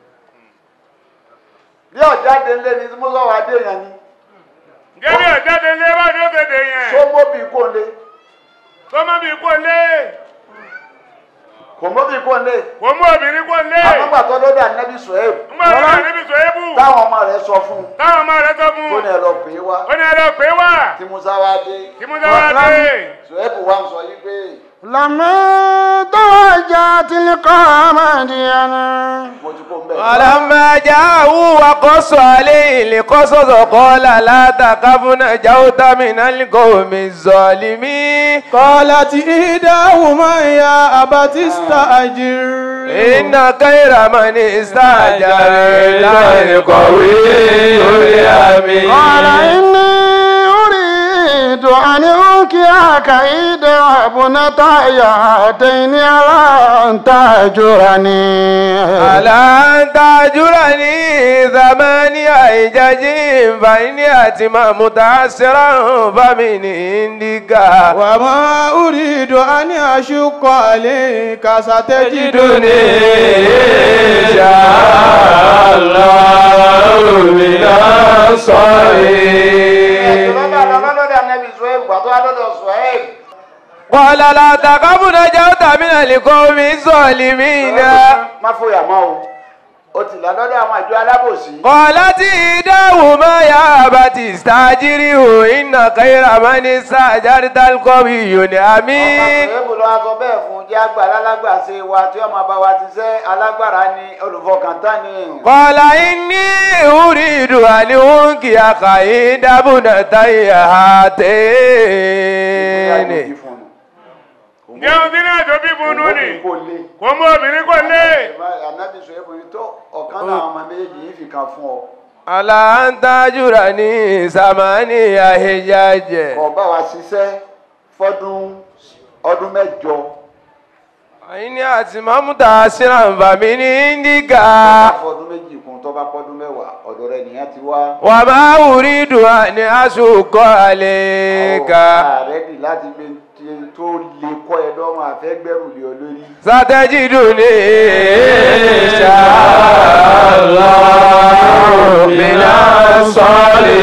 bí ọ̀jáde ńlẹ̀ ni Musa wà á dèyàn ni ǹjẹ́ bí ọ̀jáde lé bá ní ó ti dè yẹn. sómóbì kò lé tó má bí kò lé kò móbì kò lé kò mú obìnrin kò lé. àmọ́gbà tó lọ́dọ̀ ànábì Ṣuaibu ń bọ̀ lọ́wọ́ níbi sòébù. táwọn ọmọ rẹ̀ sọ fún un táwọn ọmọ rẹ̀ sọ fún tó un. ní ẹ lọ pè é wá ó ní ẹ lọ pè é wá. tí Musa wá dé kí musa wá dé. Ṣuaibu wá ń sọ yí pé لما توجه تلقى مدينة mo ti kó ń bẹ̀. ولما جاءوا وقص عليه القصص قال لا تخف نجوت من القوم الظالمين قالت إحداهما يا أبت استأجر إن خير من استأجر القوي الأمين قال إني أريد أن أنكحك إحدى ابنتي هاتين على أن تأجرني ألا أن تأجرني ثمانية حجج فإن أتم متعسرا فمن عندك وما أريد أن أشق عليك ستجدني إن شاء الله من ẹ̀sùn lọ́dọ̀ الصالحين lọ́dọ̀ ànábì Ṣuaibu àtọ́ àdọ́dọ̀ Ṣuaibu. قال لا تخف نجوت من القوم الظالمين má fòyà mọ́ o ó ti là lọ́dọ̀ àwọn àjọ alábòsí. قالت إحداهما يا أبت استأجره إن خير من استأجرت القوي الأمين Ṣuaibu ló wá sọ bẹ́ẹ̀ fún jẹ́ àgbà alágbàṣe wa tí ọmọ bá wa ti sẹ́ alágbára ni olùfọkàntán ni. قال إني أريد أن أنكحك إحدى ابنتي Ìyá هاتين fún un. ǹjẹ́ ohun tí náà tó bí bunu ni kò lè. kò mú obìnrin kò lé anabi sọ ebo yìí tó ọ̀kan náà ọmọ méjì yìí fi kan fún ọ. Àlà ń tajúra ní Sàmánì àhẹjájẹ. kò bá wa ṣiṣẹ́ fọ́dún ọdún mẹ́jọ. Àyíní àti Mọ́mútà Sírànbàmí ní Índíkà. fọ́dún méjì kún tó bá pọ́dún mẹ́wàá ọ̀dọ̀ rẹ̀ nìyẹn ti wá. Wà máa wùrí dùn ní aṣòkò àlèkà. ààrẹ dì láti gbé tí- tó lè kọ́ ẹ lọ́rùn àfẹ́gbẹ́rù lé ọ lórí. Sátẹ́jì dùn ní ìṣàlọ́ bìnà sọ́ọ̀lì.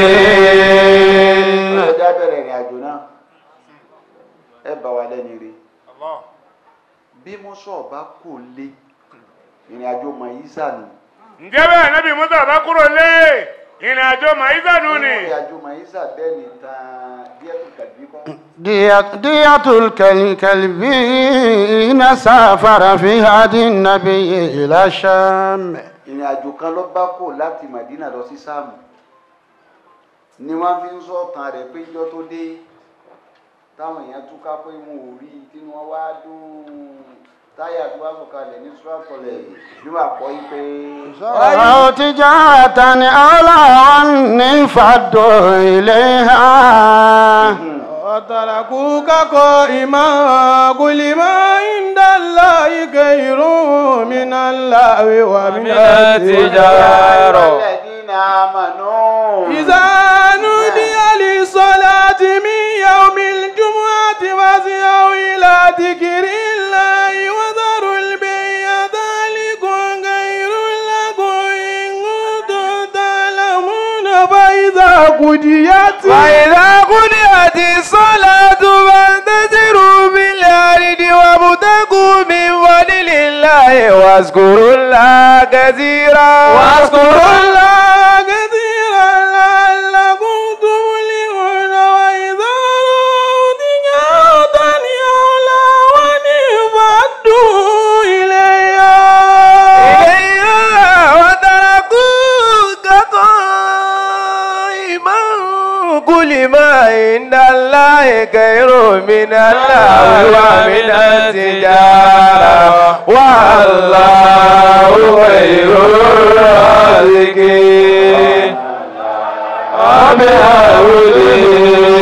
ọjọ́ bẹ̀rẹ̀ ìrìn àjò náà ẹ bá wa lẹ́ni rí bí mọ́sọ̀ bá kò lé ìrìn àjò mọ̀yísà nù. ǹjẹ́ bẹ́ẹ̀ nábì musa bá kúrò lé ìrìn àjò màísànù ni ìrìn àjò mọ̀yísà bẹ́ẹ̀ ni tán díẹ̀ tó kàdí kọ́. دية, دية الكلب حين سافر في هدي النبي إلى الشام ìrìn àjò kan ló bá kò láti Madina lọ sí sáàmù ni wọ́n fi ń sọ̀tàn rẹ̀ pé ijọ́ tó dé táwọn èèyàn túká pé wọn ò rí i tí wọ́n wá dún táyà tó wá sọ̀kalẹ̀ ní sùràtọ̀lẹ̀ bí wàá kọ́ yí pé. أو تجارة أو لهوا انفضوا إليها وتركوك قائما قل ما عند الله خير من الله ومن التجارة الذين آمنوا إذا نودي للصلاة من يوم الجمعة فاسعوا إلى ذكر الله وذروا البيع ذلكم خير لكم إن كنتم تعلمون فإذا قضيت فإذا قضيت الصلاة فانتشروا في الأرض وابتغوا من فضل الله واذكروا الله كثيرا واذكروا الله كثيرا لعلكم تفلحون وإذا رأوا تجارة أو لهوا انفضوا إليها إليها وتركوك قائما قل ما عند الله خير من الله ومن التجارة والله خير الرازقين وبحوله